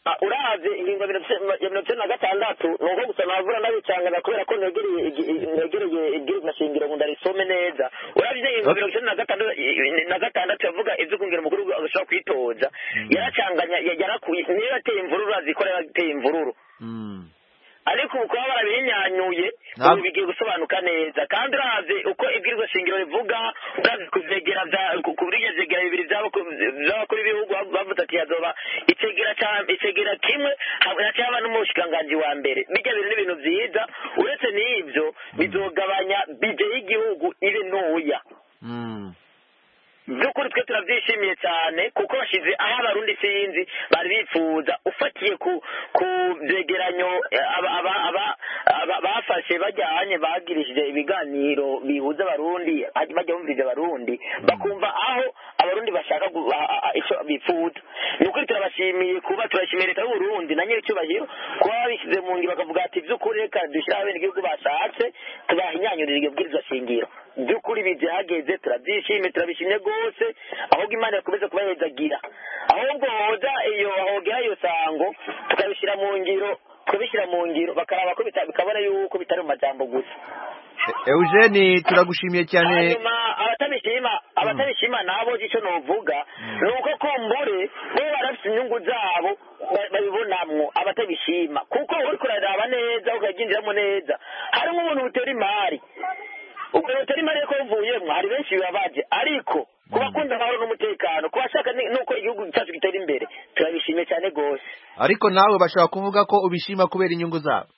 Q: Ah, uravye ingingo ya mirongo icenda- ya mirongo icenda na gatandatu ni uko gusa navura nabicangana kubera ko negereye igi- i- negereye ibwirizwa shingiro ngo ndarisome neza uravye ingingo ya mirongo icenda na gatandatu i- na gatandatu yavuga ivyo kungira umukuru w'igihugu agashobora kwitoza yaracanganya ya- yarakuye niyo yateye imvururu azikora yateye imvururu ariko ubu kuba barabinyanyuye
A: Nta-
Q: ubu bigiye gusobanuka neza kandi uravye uko ibwirizwa shingiro rivuga uravye kuzegera vya- ku- ku buryo zegera bibiri vy'abakuru- vy'abakuru b'ibihugu bavuze ati yazoba itegera ca- itegera kimwe hacyaba n'umushikiranganji wa mbere bijya bintu n'ibintu vyiza uretse n'ivyo bizogabanya bije y'igihugu ibe ntoya by'ukuri twe turabyishimiye cyane kuko bashyize aho abarundi sinzi bari bifuza ufatiye ku ku byegeranyo eh, aba- aba- aba- aba- bafashe bajyanye bagirishije ibiganiro bihuza abarundi hajya- bajya bumviriza abarundi bakumva aho abarundi bashaka gu- a- a- a- icyo bifuza ni ukuri turabashimiye kuba turashimiye leta y'uburundi na nyir'icyubahiro kuba babishyize mu ngiro bakavuga ati by'ukuri reka dushyiraho abenegihugu bashatse tubahinyanyurire iryo bwirizwa shingiro by'ukuri bibyahageze turabyishimiye turabishimye rwose ahubwo imana yakomeza kubahezagira ahubwo hoza iyo hogera iyo sango tukabishyira mu ngiro kubishyira mu ngiro bakaraba ko bita- bikabona yuko bitari mu majambo gusa
A: eugene turagushimiye cyane
Q: hanyuma abatabishima abatabishima nabo icyo novuga ni uko kumbure bo barafite inyungu zabo ba- babibonamwo abatabishima kuko uri kuraraba neza ukabyinjiramo neza harimo ubuntu butera imari ubwo butera imari ko buvuyemo hari benshi bibabaje ariko ku bakunda amahoro n'umutekano ku bashaka ni- nuko igihugu cyacu gitera imbere turabishimiye cyane rwose
A: ariko nawe bashobora kuvuga ko ubishima kubera inyungu zabo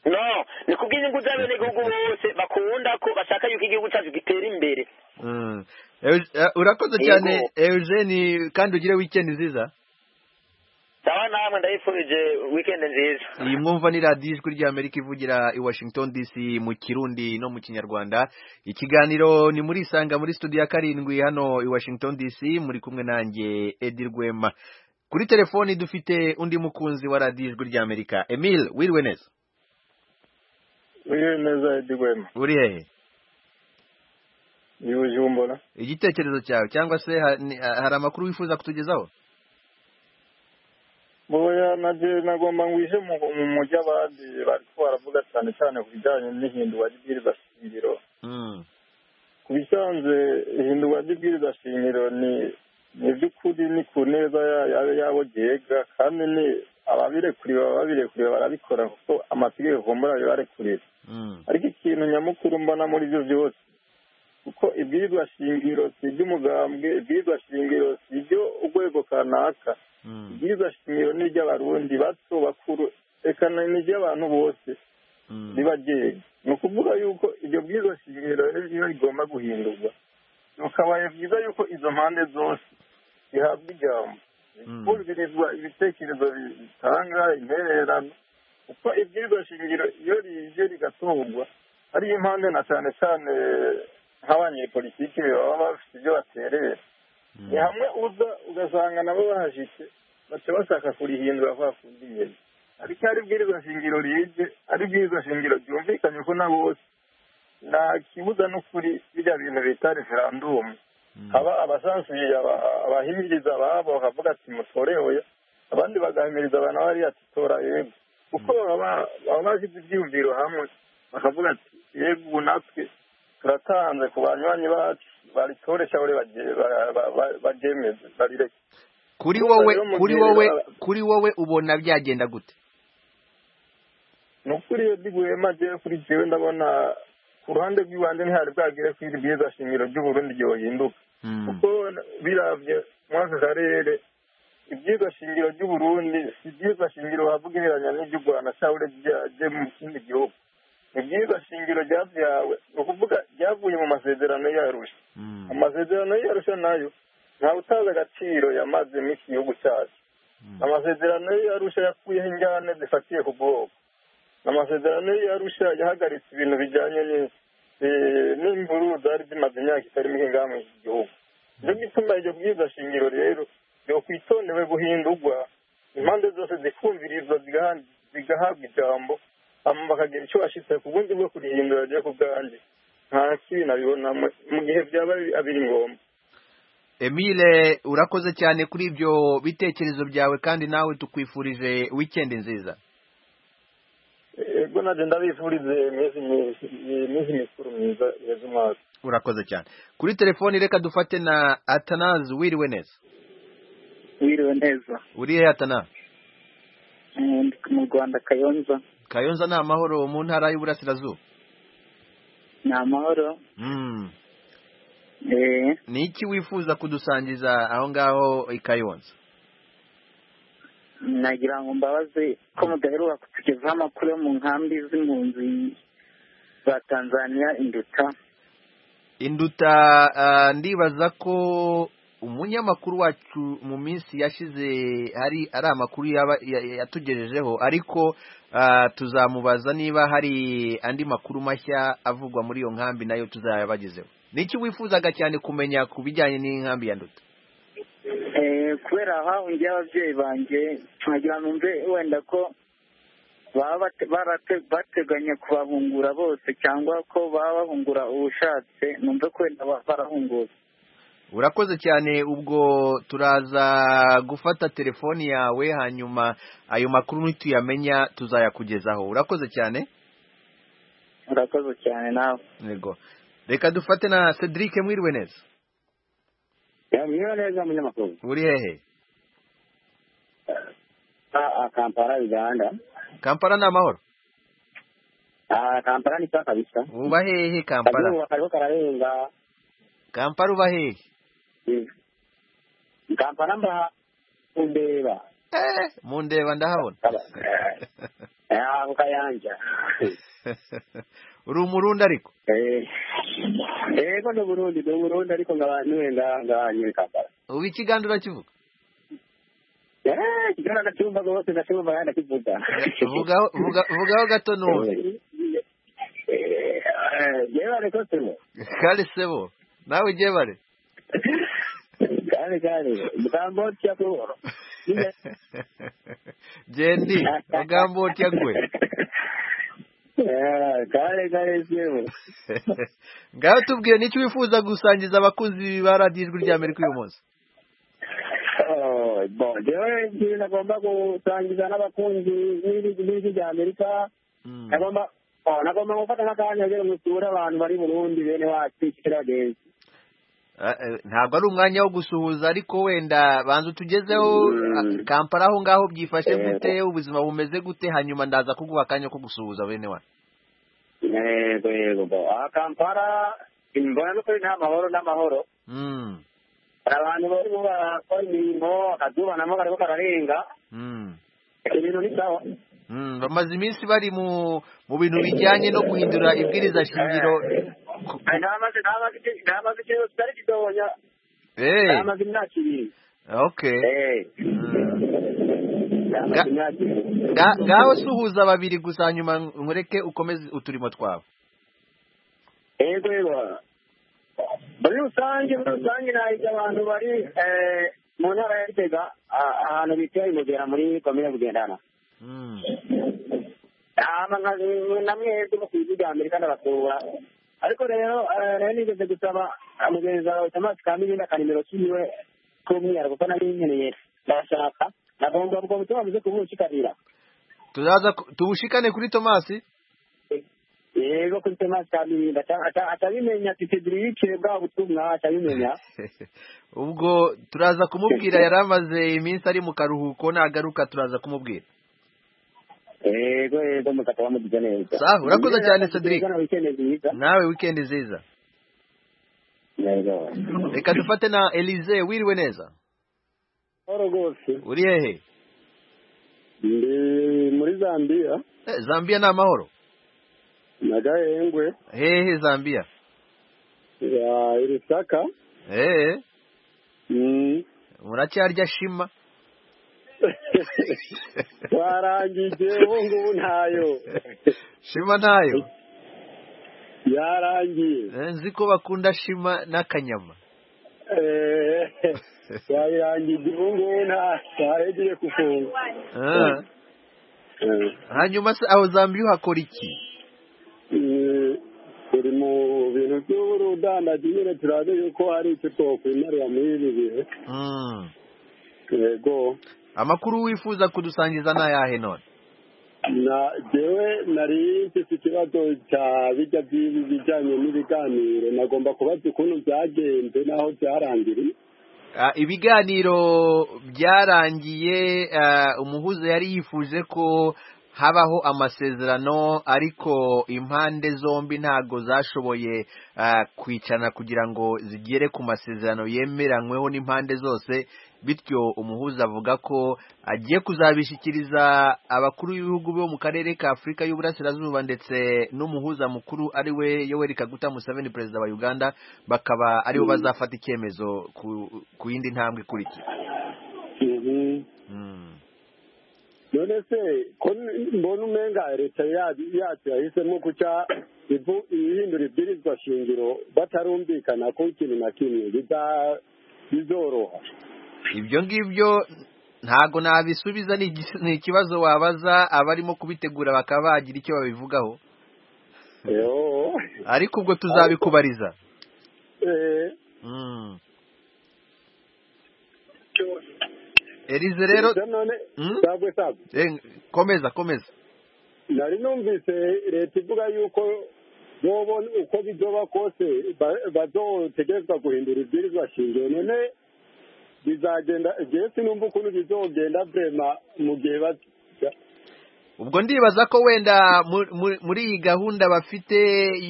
Q: no ni kubw'inyungu z'abenegihugu bose bakunda ko bashaka yuko igihugu cyacu gitera imbere
A: Mm. Eu- eh, urakoze cyane eugene kandi ugire weekend nziza
Q: sawa namwe ndayifurije weekend nziza
A: iyi mwumva ni radiyo ijwi ry'amerika ivugira i washington dc mu kirundi no mu kinyarwanda ikiganiro ni muri isanga muri studio ya karindwi hano i washington dc muri kumwe nanjye edi rwema kuri telefoni dufite undi mukunzi wa radiyo ijwi ry'amerika emile wiriwe neza
R: wiriwe neza edi rwema
A: uri hehe
R: ni bujumbura
A: igitekerezo cyawe cyangwa se ha- ni- ha- hari amakuru wifuza kutugezaho
R: boya naje nagomba ngwije mu mu mujyi abandi bariko baravuga cyane cyane ku bijyanye n'ihindurwa ry'ibwiriza shingiro
A: Mm.
R: ku bisanzwe ihindurwa ry'ibwiriza shingiro ni ni by'ukuri ni ku neza ya- ya- yabo gihega kandi ni ababirekuriwe ababirekuriwe barabikora kuko amategeko kumbura bibarekurira
A: Mm.
R: ariko ikintu nyamukuru mbona muri byo byose kuko ibwirizwa shingiro si iby'umugambwe ibwirizwa shingiro si ibyo urwego kanaka ibwirizwa shingiro ni iby'abarundi bato bakuru reka na- ni iby'abantu bose riba ryewe ni ukuvuga yuko iryo bwirizwa shingiro rero iyo rigomba guhindurwa bikabaye byiza yuko izo mpande zose zihabwa ijambo kumvirizwa ibitekerezo bitanga intererano kuko ibwirizwa shingiro iyo rije rigatorwa ari impande na cyane cyane nk'abanyepolitiki baba bafite ibyo baterera ni hamwe uza ugasanga nabo bahashyitse baca bashaka kurihindura kwa kundi nyine ariko ari bwirizwa shingiro rije ari bwirizwa shingiro ryumvikanye ko na bose nta kibuza n'ukuri bijya bintu bita referandumu haba abasansuye aba- abahimiriza ababo bakavuga ati mutorewe abandi bagahimiriza abantu bariya ati tora yego kuko baba baba bashyize ibyiyumviro hamwe bakavuga ati yego ubu natwe turatanze ku banywanyi bacu baritore cyangwa barye- ba- ba- ba- baryemeze barireke
A: kuri
R: Urumva
A: wowe
R: rero mu
A: kuri
R: gihe
A: wowe
R: aba-
A: kuri wowe ubona byagenda gute
R: ni ukuri iyo riguhema jewe kuri jewe ndabona ku ruhande rw'ibanze ntihari bwagire ko iri bwiza shingiro ry'uburundi ryohinduka kuko biravye muri aka karere ibyiza shingiro ry'uburundi si ibyiza shingiro wavuga ihereranya n'iry'u rwanda cyangwa ryaje mu kindi gihugu ibyiza shingiro ryavyawe ni ukuvuga ryavuye mu masezerano yarusha amasezerano yarusha nayo ntawe utazi agaciro yamaze mu iki gihugu cyacu amasezerano yarusha yakuyeho ingane zifatiye ku bwoko amasezerano yarusha yahagaritse ibintu bijyanye ni- eh, n'imvururu zari zimaze imyaka itari mike ngaha muri iki gihugu nicyo gituma iryo bwiza shingiro rero ryokwitondewe guhindurwa impande zose zikumvirizwa zigaha- zigahabwa ijambo hanyuma bakagira icyo bashyitse ku bundi bwo kurihindura ryo ku bwanjye nta kibi nabibonamo mu gihe byaba ari- abiri ngombwa
A: emile urakoze cyane kuri ibyo bitekerezo byawe kandi nawe tukwifurije weekend nziza
R: ego nabyo ndabifurize iminsi myiza- iminsi mikuru myiza yeza umwaka
A: urakoze cyane kuri telefoni reka dufate na atanazi wiriwe neza
F: wiriwe neza
A: uri hehe atanazi
F: Eh, ndi mu rwanda kayonza
A: kayonza ni amahoro mu ntara y'uburasirazuba
F: ni amahoro
A: Mm.
F: Eh,
A: ni iki wifuza kudusangiza aho ngaho i kayonza
F: nagira ngo mbabaze ko mudaheruka kutugezaho amakuru yo mu nkambi z'impunzi za tanzania induta
A: induta ah, ndibaza ko umunyamakuru wacu mu minsi yashize hari ari amakuru yaba- ya- yatugejejeho ariko ah, tuzamubaza niba hari andi makuru mashya avugwa muri iyo nkambi nayo tuzayabagezeho niki wifuzaga cyane kumenya ku bijyanye n'inkambi ya nduta
F: Eh, kubera hahungiye ababyeyi banjye nagira ngo mve wenda ko baba bate- barate- bateganya kubahungura bose cyangwa ko baba bahungura ubushatse numve ko wenda ba- barahungura
A: urakoze cyane ubwo turaza gufata telefoni yawe hanyuma ayo makuru nituyamenya tuzayakugezaho urakoze cyane
F: murakoze cyane nawe
A: yego reka dufate na cedric mwiriwe neza
S: mwiriwe neza munyamakuru
A: uri hehe
S: a kampala uganda
A: kampala ni amahoro
S: a kampala ni sawa kabisa
A: uba hehe kampala
S: akazuba kariho kararenga
A: kampala uba hehe
S: kampala mba undeba
A: mundeba ndahabona
S: Ah, ku kayanja
A: uri umurundi ariko
S: yego ni uburundi ni uburundi ariko ngabanyiwe ngabanyiwe kampala
A: ubu ikiganda urakivuga
S: Eh, kigana ndacyumva rwose ndacyumva kandi ndakivuga
A: vugaho vuga- vugaho gato numve
S: jebare kosemo
A: kare sebo nawe ugiye bare
S: kale kale mugambo otya kuhoro
A: jendi mugambo utya gwe
S: kale kale sebo
A: ngaho tubwire n'icyo wifuza gusangiza abakunzi ba radiyo ijwi rya amerika uyu munsi
S: Oh, bon jewe ikintu nagomba gusangiza n'abakunzi b'ijwi rya amerika nagomba oh, nagomba gufata n'akanya rero musure abantu bari burundi bene wacu kira bagenzi
A: Ah, eh, ntabwo ari umwanya wo gusuhuza ariko wenda banza utugezeho ah, kampala aho ngaho byifashe gute ubuzima bumeze gute hanyuma ndaza kuguha akanya ko gusuhuza bene wacu
S: yego yego bo aha kampala mbona n'ukuri nta mahoro n'amahoro
A: Mm,
S: hari abantu barimo barakora imirimo akazuba namo kariko kararenga
A: mm,
S: ibintu ni sawa
A: mm. bamaze iminsi bari mu mu bintu bijyanye no guhindura ibwiriza shingiro
S: ntamaze ntamaze ntamaze ikintu kitari kidobonya
A: Eh,
S: ntamaze imyaka ibiri
A: okay
S: ntamaze imyaka ibiri
A: Nga- ngaho suhuza babiri gusa hanyuma nkureke ukomeze uturimo twawe
S: yego yego muri rusange muri rusange nahiga abantu bari eh, mu ntara ya gitega ah, ahantu bita imugera muri komine bugendana hama nka- na mwese mukuzi rya amerika ndabasura ariko rero eh, nayo nigeze gusaba ah, mugenzi wawe thomas kamilindi akanimero kiwe k'umwihariko kuko nari nkeneye ndashaka nagomba ubwo butumwa muze kubunshikarira
A: tuzaza ku- tubushikane kuri tomasi
S: yego kuri thomas kamilindi ata- ata- atabimenya titedirike bwa butumwa atabimenya
A: ubwo turaza kumubwira yari amaze iminsi ari mu karuhuko nagaruka turaza kumubwira
S: yego yego mukataba mugize neza
A: sawa urakoze cyane cedric
S: nziza
A: nawe wikendi nziza
S: yego
A: reka dufate na elize wiriwe neza
T: horo rwose
A: uri hehe
T: ndi muri zambiya
A: Eh, zambia ni amahoro
T: na gahengwe
A: hehe zambia
T: ya irisaka
A: eee
T: Mm.
A: muracyarya shima
T: warangije ubu ngubu ntayo
A: shima ntayo
T: yarangiye
A: Eh, nzi ko bakunda shima n'akanyama
T: Eh, wayirangije ubu ngubu nta ntayo igiye kufunga
A: Ah. hanyuma se aho zambia uhakora iki
T: Eh, turi mu bintu by'uburudandaji nyine turazi yuko hari icyo twokwimarira muri ibi bihe
A: Mm.
T: yego
A: amakuru wifuza kudusangiza ni ayahe none
T: na jewe nari mfite ikibazo cya bijya by'ibi bijyanye n'ibiganiro nagomba kubaza ukuntu byagenze n'aho byarangiriye
A: Ah, ibiganiro byarangiye ah, umuhuza yari yifuje ko habaho amasezerano ariko impande zombi ntago zashoboye ah, kwicarana kugira ngo zigere ku masezerano yemeranyweho n'impande zose bityo umuhuza avuga ko agiye kuzabishyikiriza abakuru b'ibihugu bo mu karere ka afurika y'uburasirazuba ndetse n'umuhuza mukuru ari we yoweri kaguta museveni perezida wa uganda bakaba aribo bazafata icyemezo ku- ku yindi ntambwe ikurikira Mm.
T: none se ko mbona umenga leta ya- yacu yahisemo guca ivu- ihindura ibwirizwa shingiro batarumvikana ko ikintu na kimwe biza- bizoroha
A: ibyo ngibyo ntago nabisubiza ni igis- ni ikibazo wabaza abarimo kubitegura bakaba bagira icyo babivugaho
T: Yo.
A: ariko ubwo tuzabikubariza
T: Eh,
A: Mm. Elize rero
T: none
A: Mm?
T: sabwe sabwe
A: Eh, komeza komeza
T: nari numvise leta ivuga yuko nubona uko bizoba kose ba- bazotegerezwa guhindura ibwirizwa shingiro none bizagenda igihe sinumva ukuntu bizogenda vrema mu gihe bato
A: ubwo ndibaza ko wenda mu- mu- muri iyi gahunda bafite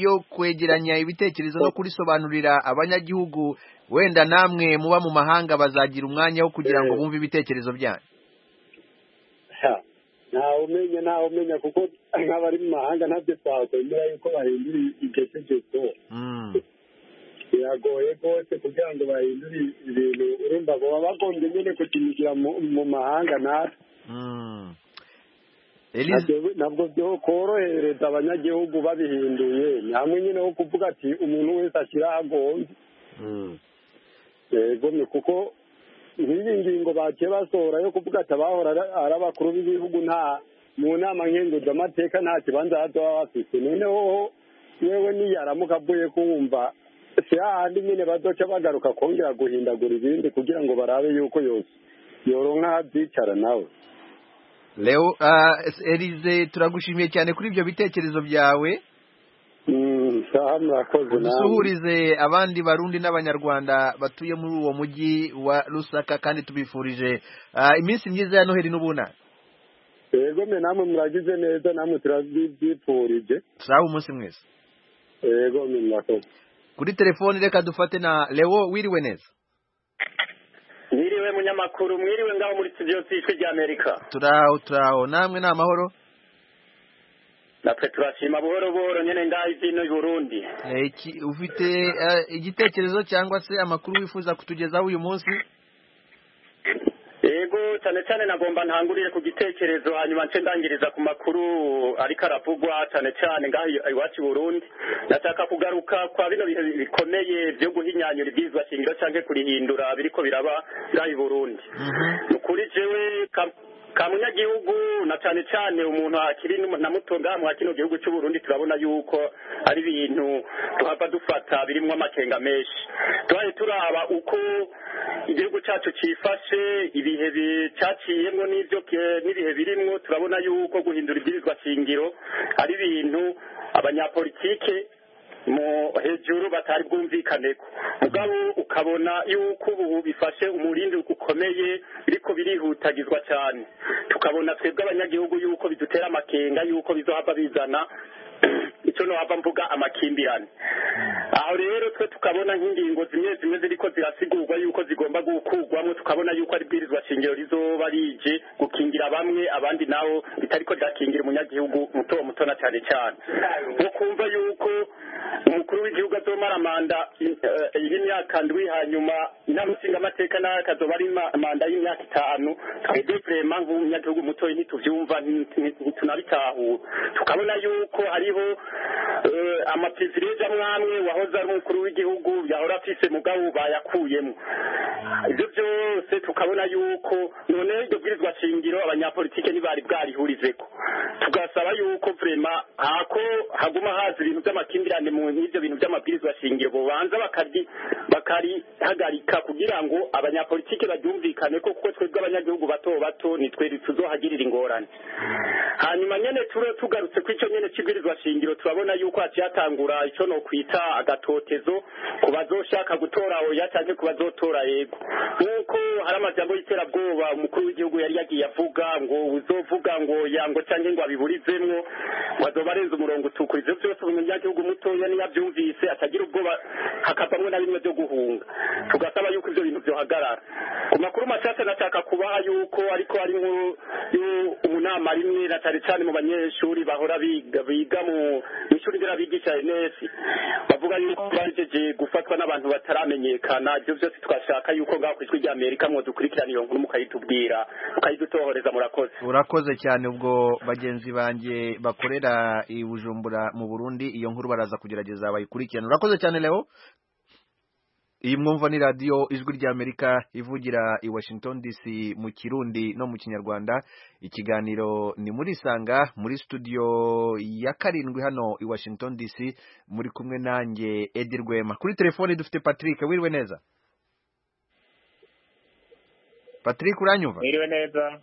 A: yo kwegeranya ibitekerezo no kurisobanurira abanyagihugu wenda namwe muba mu mahanga bazagira umwanya wo kugira ngo bumve ibitekerezo byanyu
T: Ha, ntawe umenya ntawe umenya kuko nk'abari mu mahanga ntabyo twakwemera yuko bahindura iryo tegeko biragoye rwose kugira ngo bahindure ibintu urumva ngo baba bagombye nyine kukinyugira mu- mu mahanga natwe Nabyo- nabwo byo korohereza abanyagihugu babihinduye ni hamwe nyine ho kuvuga ati umuntu wese ashyira aho agomba yego ni kuko nk'iyi ngingo bagiye basohora yo kuvuga ati abahora ari- ari abakuru b'ibihugu nta mu nama nkenguzamateka nta kibanza baba bafite noneho yewe niyaramuka avuye kuwumva si hahandi nyine bazoca bagaruka kongera guhindagura ibindi kugira ngo barabe yuko yose yoronka abyicara nawe
A: leo ah, elize turagushimiye cyane kuri ibyo bitekerezo byawe dusuhurize abandi barundi n'abanyarwanda batuye muri uwo mujyi wa rusaka kandi tubifurije ah, iminsi myiza ya noheli n'ubunani
T: yego mwe namwe muragize neza namwe turabyipfurije
A: sawa umunsi mwese
T: yego mwe murakoze
A: kuri telefoni reka dufate na leo wiriwe neza
L: mwiriwe munyamakuru mwiriwe ngaho muri studio z'ijwi ry'amerika
A: turaho turaho namwe ni amahoro
L: natwe turashima buhoro buhoro nyine ngaho izino i burundi
A: Eh, iki- ufite eh, igitekerezo cyangwa se amakuru wifuza kutugezaho uyu munsi
L: yego cyane cyane nagomba ntangurire ku gitekerezo hanyuma nce ndangiriza ku makuru ariko aravugwa cyane cyane ngaho i- iwacu i burundi ndashaka kugaruka kwa bino bihe bikomeye byo guhinyanyura ibwirizwa shingiro cyangwa kurihindura biriko biraba ngaho i burundi ni ukuri jewe ka- ka munyagihugu na cyane cyane umuntu akiri n'umu- na muto ngaha mwa kino gihugu cy'u Burundi turabona yuko ari ibintu tuhava dufata birimo amakenga menshi tubaye turaba uko igihugu cyacu cyifashe ibihe bi- cyaciyemo n'ibyo ke- n'ibihe birimo turabona yuko guhindura ibwirizwa shingiro ari ibintu abanyapolitike mu hejuru batari bwumvikaneko mugabo ukabona yuko ubu bifashe umurindi ukomeye biriko birihutagizwa cyane tukabona twebwe abanyagihugu yuko bidutera amakenga yuko bizohava bizana icyo nohava mvuga amakimbirane aho rero twe tukabona nk'ingingo zimwe zimwe ziriko zirasigurwa yuko zigomba gukurwamo tukabona yuko ari bwirizwa shingiro rizoba rije gukingira bamwe abandi nabo ritariko ryakingira umunyagihugu muto muto na cyane cyane nko kumva yuko umukuru w'igihugu azomara manda eh, y'imyaka ndwi hanyuma inama nshingamateka nayo akazoba ari ma- manda y'imyaka itanu twebwe vrema nk'umunyagihugu mutoya ntituvyumva nti- nti- ntitunabitahura tukabona yuko hariho eh, amaprivilege amwe amwe wahoze ari umukuru w'igihugu yahora afise mugabo bayakuyemo ibyo byose tukabona yuko none iryo bwirizwa shingiro abanyapolitike ntibari bwarihurizeko tugasaba yuko vrema hako haguma haza ibintu by'amakimbirane mu n'ibyo bintu by'amabwirizwa shingiro bobanza bakari bakarihagarika kugira ngo abanyapolitike baryumvikane ko kuko twebwe abanyagihugu bato bato nitwe tuzohagirira ingorane hanyuma nyene turo tugarutse ku icyo nyene cy'ibwirizwa shingiro turabona yuko hakiyatangura icyo no kwita agatotezo ku bazoshaka gutora oya cyangwa ku bazotora yego nk'uko hari amajambo y'iterabwoba umukuru w'igihugu yari yagiye avuga ngo uzovuga ngo yango cyangwa ngo abiburizemwo ngo azoba arenze umurongo utukura ivyo byose umunyagihugu mutoya niyo abyumvise atagira ubwoba hakavamwo na bimwe byo guhunga tugasaba yuko ivyo bintu vyohagarara ku makuru mashasha nashaka kubaha yuko ariko ari nkuru yu- umunama rimwe na cyane cyane mu banyeshuri bahora biga biga mu ishuri nderabigisha NS bavuga yuko bajeje gufatwa n'abantu bataramenyekana ibyo byose twashaka yuko ngaho kwijwi rya Amerika mwo dukurikirana iyo nkuru mukayitubwira mukayidutohoreza murakoze
A: urakoze cyane ubwo bagenzi banjye bakorera i bujumbura mu burundi iyo nkuru baraza kugerageza bayikurikirana urakoze cyane leo iyi mwumva ni radiyo ijwi ry'amerika ivugira i washington dc mu kirundi no mu kinyarwanda ikiganiro ni muri isanga muri studio ya karindwi hano i washington dc muri kumwe nanjye edi rwema kuri telefoni dufite patrick wiriwe neza patrick uranyumva
U: mwiriwe neza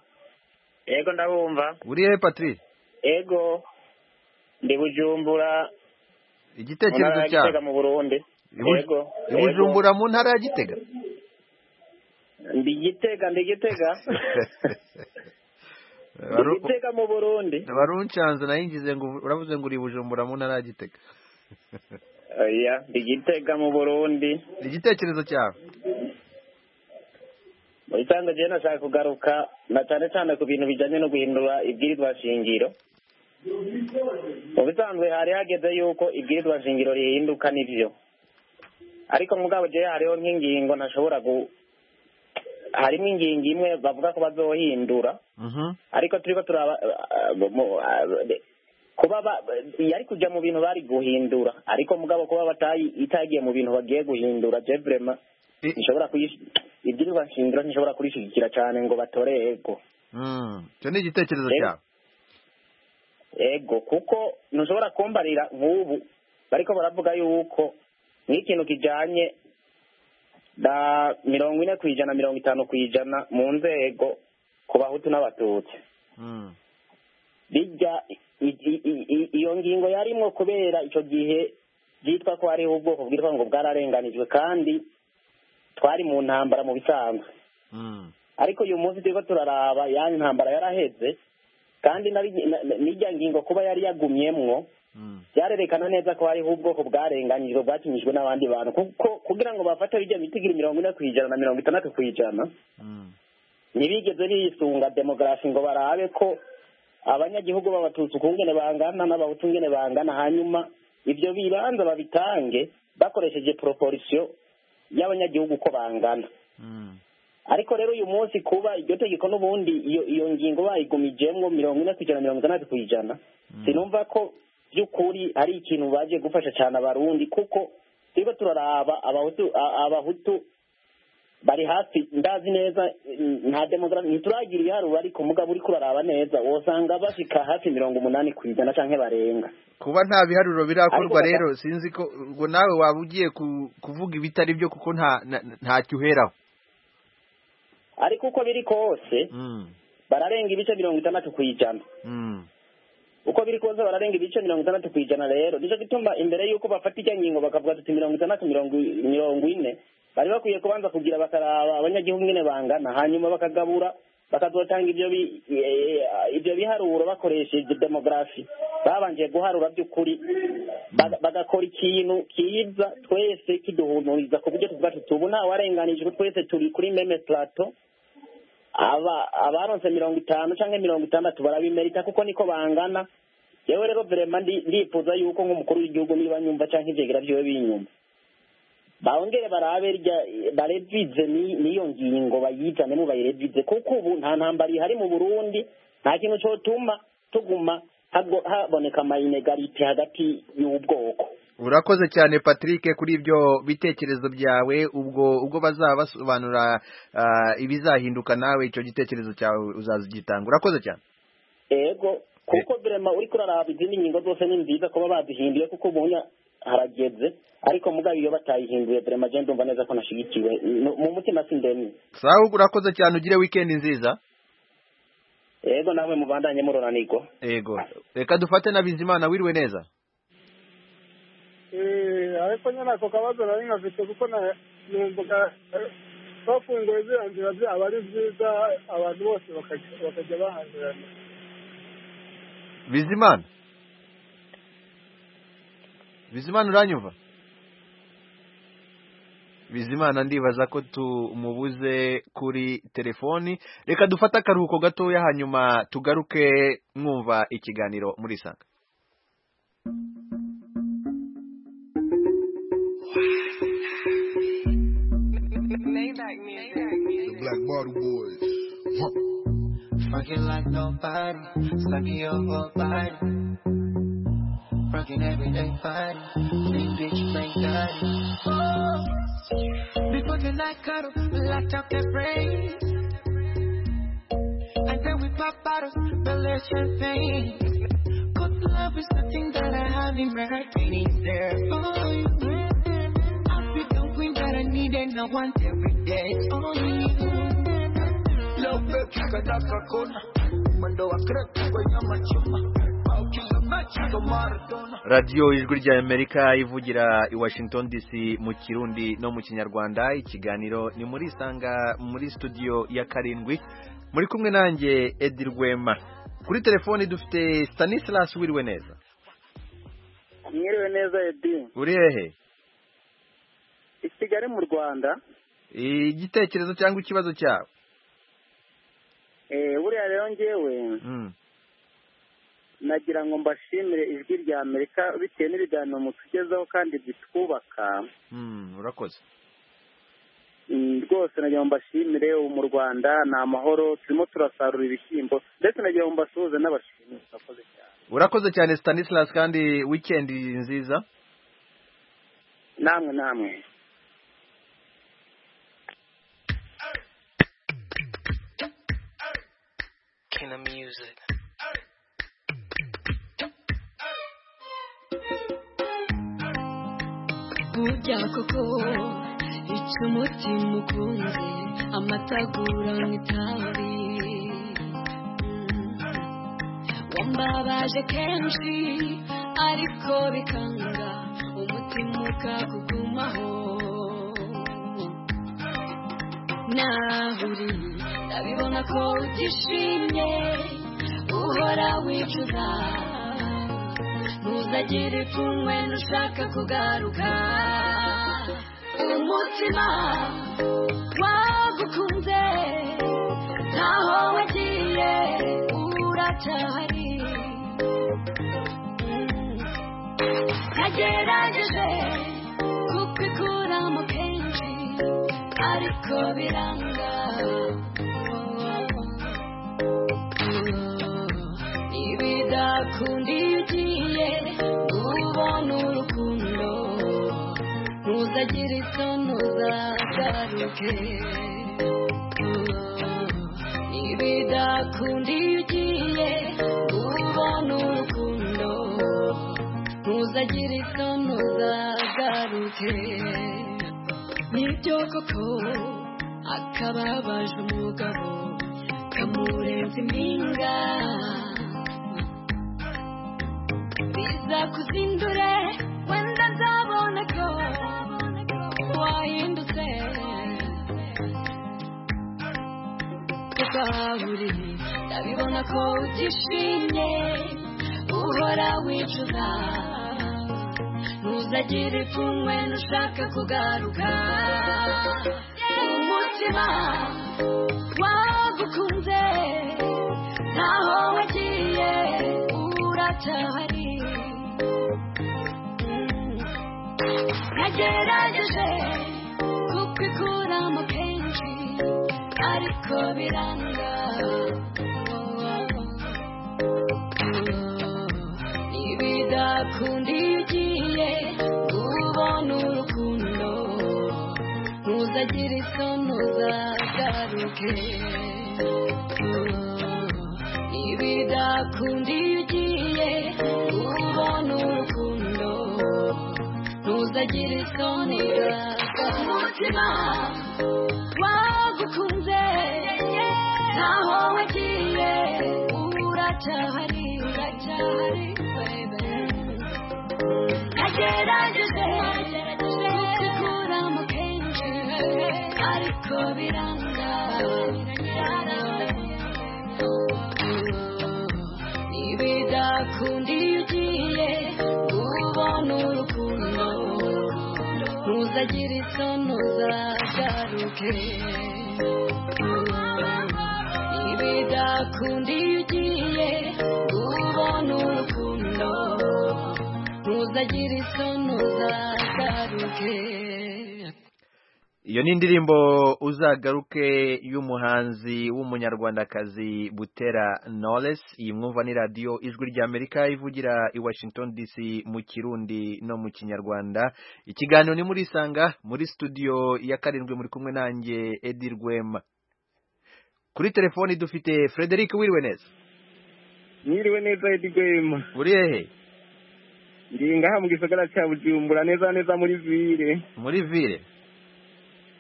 U: yego ndabumva
A: uri hehe patrick
U: yego ndi bujumbura
A: igitekerezo
U: Mu ntara ya
A: cyawe
U: Gitega mu Burundi
A: I Buj-
U: Yego,
A: i
U: yego.
A: Bujumbura mu ntara ya gitega
U: ndi gitega ndi gitega ndi
A: Baru-
U: gitega mu burundi
A: baruncanze nayo ngize ngo uravuze ngo uri i bujumbura mu ntara ya gitega
U: oya ndi gitega mu burundi
A: igitekerezo cyawe
U: mu gitondo njyewe nashaka kugaruka na cyane cyane ku bintu bijyanye no guhindura ibwirizwa shingiro mu bisanzwe hari hageze yuko ibwirizwa shingiro rihinduka nibyo ariko mugabo njyewe hariho nk'ingingo ntashobora gu harimo ingingo imwe bavuga ko bazohindura ariko turiko turaba eh, mu- eh, kuba ba- yari kujya mu bintu bari guhindura ariko mugabo kuba batayi- itagiye mu bintu bagiye guhindura je vrema nshobora kuyish- ibwirizwa nshingiro ntishobora kurishigikira cyane ngo batore ego
A: Mm, icyo ni igitekerezo
U: Rero-
A: cyawe
U: ego kuko ntushobora kumbarira nk'ubu bariko baravuga yuko nk'ikintu kijanye na mirongo ine ku ijana mirongo itanu ku ijana mu nzego ku bahutu n'abatutsi
A: Mm,
U: bijya i- i- i- i- iyo ngingo yarimwo kubera icyo gihe byitwa ko hariho ubwoko bwitwa ngo bwararenganijwe kandi twari mu ntambara mu bisanzwe
A: mm,
U: ariko uyu munsi turiko turaraba ya ntambara yaraheze kandi nari- na- na- n'irya ngingo kuba yari yagumyemwo
A: mm,
U: byarerekana neza ko hariho ubwoko bwarenganijwe bwakinishwe n'abandi bantu kuko kugira ngo bafate bijya bitigiri mirongo ine ku ijana na mirongo itandatu ku ijana
A: mm,
U: ntibigeze bisunga demografi ngo barabe ko abanyagihugu b'abatutsi ukungene bangana n'abahutu ngene bangana hanyuma ibyo bibanza babitange bakoresheje proporisiyo y'abanyagihugu uko bangana
A: mm,
U: ariko rero uyu munsi kuba iryo tegeko n'ubundi iyo iyo ngingo bayigumijemwo mirongo ine ku ijana mirongo itandatu ku ijana sinumva ko by'ukuri ari ikintu baje gufasha cyane abarundi kuko turiko turaraba abahutu a- abahutu bari hafi ndazi neza mm, nta demografi ntituragira ibiharuro ariko mugabo uriko uraraba neza wosanga bashika hafi mirongo umunani ku ijana canke barenga
A: kuba nta biharuro birakorwa
U: Ariko
A: rero sinzi ko ubwo nawe waba ugiye ku- kuvuga ibitari byo kuko nta na- ntacyo uheraho
U: ariko uko biri kose
A: Mm,
U: bararenga ibice mirongo itandatu ku ijana
A: mm,
U: uko biri kose bararenga ibice mirongo itandatu ku ijana rero nico gituma imbere y'uko bafata ijya ngingo bakavuga tuti mirongo itandatu mirongo i- mirongo ine bari bakwiye kubanza kugira bakaraba abanyagihugu nyine bangana hanyuma bakagabura bakazotanga ibyo bi- eh, ibyo biharuro bakoresheje demografi babanje guharura by'ukuri baga- bagakora ikintu kiza twese kiduhumuriza ku buryo tubwacu tubu ntawarenganijwe twese turi kuri meme plateau aba abaronse mirongo itanu canke mirongo itandatu barabimerita kuko niko bangana yewe rero vrema ndi- ndifuza yuko nk'umukuru w'igihugu niba nyumva canke ivyegira vyiwe binyumva bongere barabe rya- barevize ni- niyo ngingo bayizane mu bayirevize kuko ubu nta ntambara ihari mu burundi nta kintu cotuma tuguma hago- haboneka amayinegariti hagati y'ubwoko
A: urakoze cyane patrick kuri ibyo bitekerezo byawe ubwo ubwo bazaba basobanura ah, ibizahinduka nawe icyo gitekerezo cyawe uzazigitanga urakoze cyane
U: ego kuko birema uriko uraraba izindi ngingo zose ni nziza kuba bazihinduye kuko ubunya harageze ariko mugabo iyo batayihinduye birema je ndumva neza ko nashigikiwe No- mu mutima sindemye
A: sawa urakoze cyane ugire weekend nziza
U: ego nawe mubandanye muronanirwa
A: yego reka dufate na bizimana wiriwe neza
T: Eh, ariko nyine ako kabazo nari nkafite kuko na- numvaga eh, bafunguye ziriya nzira zaba ari byiza abantu bose bakajya bakajya bahanyurana
A: bizimana bizimana uranyumva bizimana ndibaza ko tumubuze kuri telefoni reka dufate akaruhuko gatoya hanyuma tugaruke mwumva ikiganiro muri sanga
V: The Black Bottle Boys.
W: Fucking like nobody, sucking your whole body. Rocking everyday body, big bitch, big daddy. Oh, before the night cuddle, locked up that brain. And then we pop bottles, belly champagne. Good love is the thing that I have in my heart, and it's there for you. I'll be the queen that I need and I want every day. Only you. Leo peke yake nataka kona mwendo wa kreti kwenye machuma
A: radiyo ijwi rya amerika ivugira i washington dc mu kirundi no mu kinyarwanda ikiganiro ni muri isanga muri studio ya karindwi muri kumwe nanjye edi rwema kuri telefoni dufite stanislas wiriwe neza
C: mwiriwe neza edi
A: uri hehe
C: i kigali mu rwanda
A: igitekerezo cyangwa ikibazo cyawe
C: Eh, buriya rero ngewe nagira ngo mbashimire ijwi rya amerika bitewe n'ibiganiro mutugezaho kandi bitwubaka
A: Mm, urakoze
C: Mm, rwose nagira ngo mbashimire ubu mu rwanda ni amahoro turimo turasarura ibishyimbo ndetse nagira ngo mbasuhuze n'abashimire murakoze cyane
A: urakoze cyane stanislas kandi wikendi nziza
C: namwe namwe
X: King of music.
Y: burya koko ica umutima ukunze amatagura mu itabi Mm. wambabaje kenshi ariko bikanga umutima ukakugumaho naho uri ndabibona ko utishimye uhora wicuza ntuzagire ipfunwe ntushaka kugaruka umutima wagukunze ntaho wagiye uracyahari Mm. nagerageje kubikuramo kenshi ariko biranga ibidakunda iyo ugiye ubona urukundo ntuzagire isoni uzagaruke ibidakunda iyo ugiye ubona urukundo ntuzagire isoni uzagaruke nibyo koko akababaje umugabo kamurenze impinga biza kuzindure wenda nzabona ko wahindutse ubahuri ndabibona ko utishimye uhora wicuza ntuzagire ipfunwe ntushaka kugaruka umutima wagukunze ntaho wagiye uracyahari Mm. nagerageje kubikuramo kenshi ariko biranga ibidakunda iyo ugiye ubona urukundo ntuzagire isoni uzagaruke ibidakunda iyo ugiye ubona urukundo ntuzagire isoni umutima wagukunze ntaho wagiye uracyahari uracyahari nagerageje kubikuramo kenshi ariko biranga ibidakunda iyo ugiye ubona urukundo ntuzagire isoni uzagaruke ibidakunda iyo ugiye ubona urukundo ntuzagire isoni uzagaruke
A: iyo ni indirimbo uzagaruke y'umuhanzi w'umunyarwandakazi butera knowless iyi mwumva ni radiyo ijwi rya amerika ivugira i washington dc mu kirundi no mu kinyarwanda ikiganiro ni muri isanga muri studio ya karindwi muri kumwe nanjye edi rwema kuri telefoni dufite frederic wiriwe neza
Z: mwiriwe neza edi rwema
A: uri hehe
Z: ndi ngaha mu gisagara cya bujumbura neza neza muri vire
A: muri vire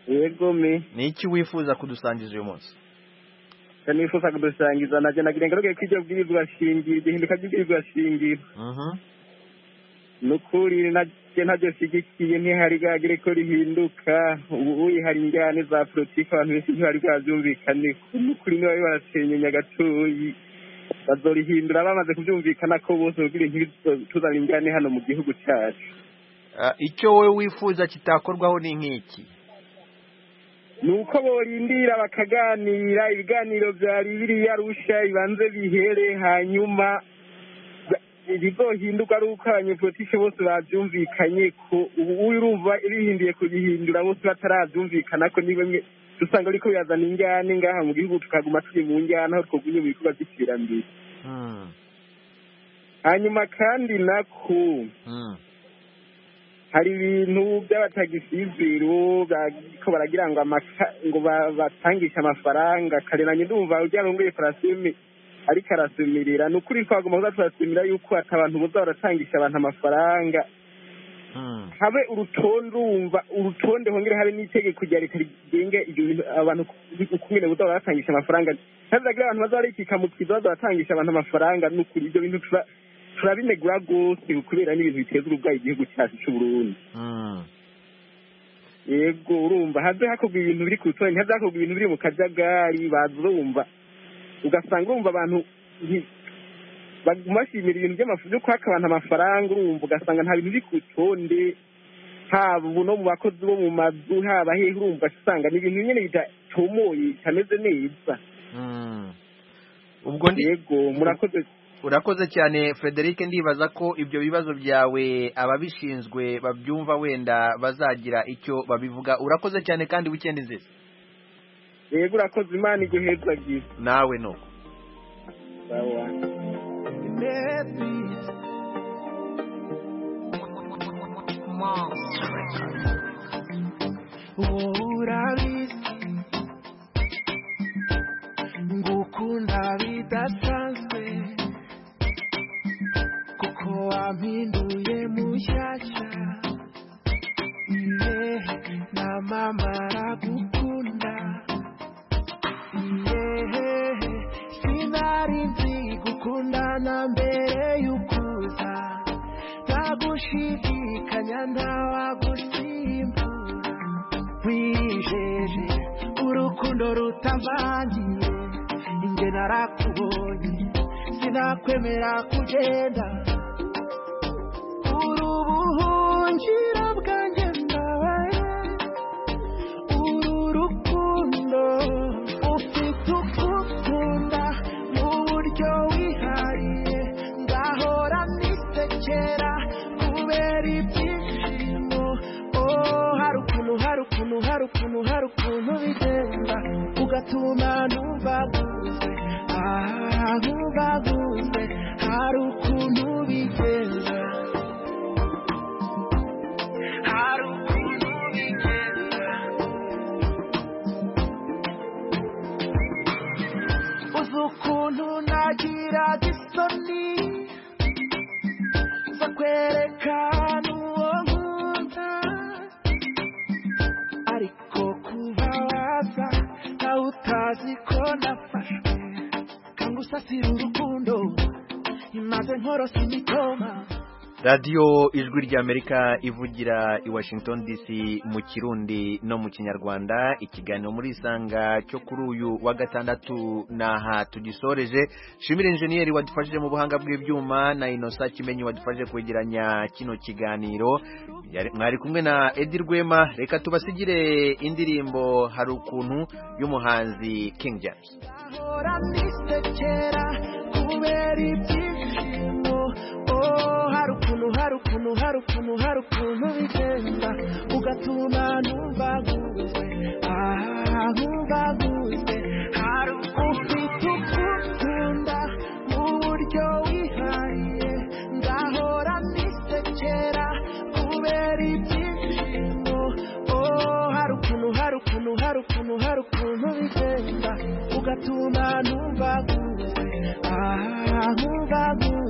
Z: yego me
A: ni iki wifuza kudusangiza uyu munsi
Z: nifuza kudusangiza nagira ngo ngaragaye ko ibyo bwirizwa shingiro igihinduka ry'ibwirizwa shingiro ni ukuri ntabyo ntabyo shyigikiye ntihari bwagere ko rihinduka ubu hari injyane za politiki abantu benshi ntibari bwabyumvikane ni ukuri niba barasenyenya agatuyi bazorihindura bamaze kubyumvikana ko bose ubwira ntibituzane injyane hano mu gihugu cyacu
A: icyo wowe wifuza kitakorwaho ni nk'iki
Z: ni uko borindira bakaganira ibiganiro bya biriya rusha bibanze bihere hanyuma ibizohinduka ari uko abanyepolitike bose babyumvikanye ko ubu urumva bihinduye kubihindura bose batarabyumvikana ko niba dusanga ariko birazana injyane ngaha mu gihugu tukaguma turi mu njyana aho twagumye mu bikorwa by'iterambere hanyuma kandi nako hari ibintu by'abatagisizero ko baragira ngo ngo batangishe amafaranga kareranye ndumva ujya runguye farasime ariko arasumirira ni ukuri twagomba kuzaturasimira yuko ati abantu buza baratangisha abantu amafaranga habe urutonde urumva urutonde hongere habe n'itegeko rya leta rigenga ibyo bintu abantu ukumire buza baratangisha amafaranga ntazagira abantu baza barikika mu kiza baza baratangisha abantu amafaranga ni ukuri ibyo bintu turabinegura rwose kubera n'ibintu biteza uburwayi igihugu cyacu cy'uburundi yego urumva haze hakorwa ibintu biri ku rutonde haze hakorwa ibintu biri mu kajagari bazurumva ugasanga urumva abantu bashimira ibintu byo kwaka abantu amafaranga urumva ugasanga nta bintu biri ku rutonde haba ubu no mu bakozi bo mu mazu haba hehe urumva usanga ni ibintu nyine bidatomoye bitameze neza
A: ubwo
Z: yego murakoze
A: urakoze cyane frederic ndibaza ko ibyo bibazo byawe ababishinzwe babyumva wenda bazagira icyo babivuga urakoze cyane kandi wikendi nziza
Z: yego urakoze imana iguheza byiza
A: nawe nuko
W: wowe urabizi ngukunda bidasanzwe kuko wampinduye mushyashya iye namamara gukunda iye sinari nzi gukundana mbere y'ukuza ntagushidikanya ntawagusimbura wijeje urukundo rutavangiye inge narakubonye sinakwemera kugenda uri ubuhungiro bwanjye nawe uri urukundo ufite ukukunda mu buryo wihariye ngahora nisekera kubera ibyishimo oh hari ukuntu hari ukuntu hari ukuntu hari ukuntu bigenda ugatuma numva guze aha numva guze hari ukuntu bigenda hari ukuntu bigenda uzi ukuntu nagiraga isoni zo kwerekana uwo nkunda ariko kuba waza nawe utazi ko nafashwe kanga usasira urukundo imaze nkorose imitoma
A: radiyo ijwi ry'amerika ivugira i washington dc mu kirundi no mu kinyarwanda ikiganiro muri isanga cyo kuri uyu wa gatandatu n'aha tugisoreje shimira injeniyeri wadufashije mu buhanga bw'ibyuma na inosa kimenyi wadufashije kwegeranya kino kiganiro mwari kumwe na edi rwema reka tubasigire indirimbo hari ukuntu y'umuhanzi king james
W: ahora nisekera kubera ibyishimo oh hari ukuntu hari ukuntu hari ukuntu hari ukuntu bigenda ugatuma numva guze aha numva guze hari ukuntu ufite ukunda mu buryo wihariye ngahora nisekera kubera ibyishimo oh hari ukuntu hari ukuntu hari ukuntu hari ukuntu bigenda ugatuma numva guze aha numva guze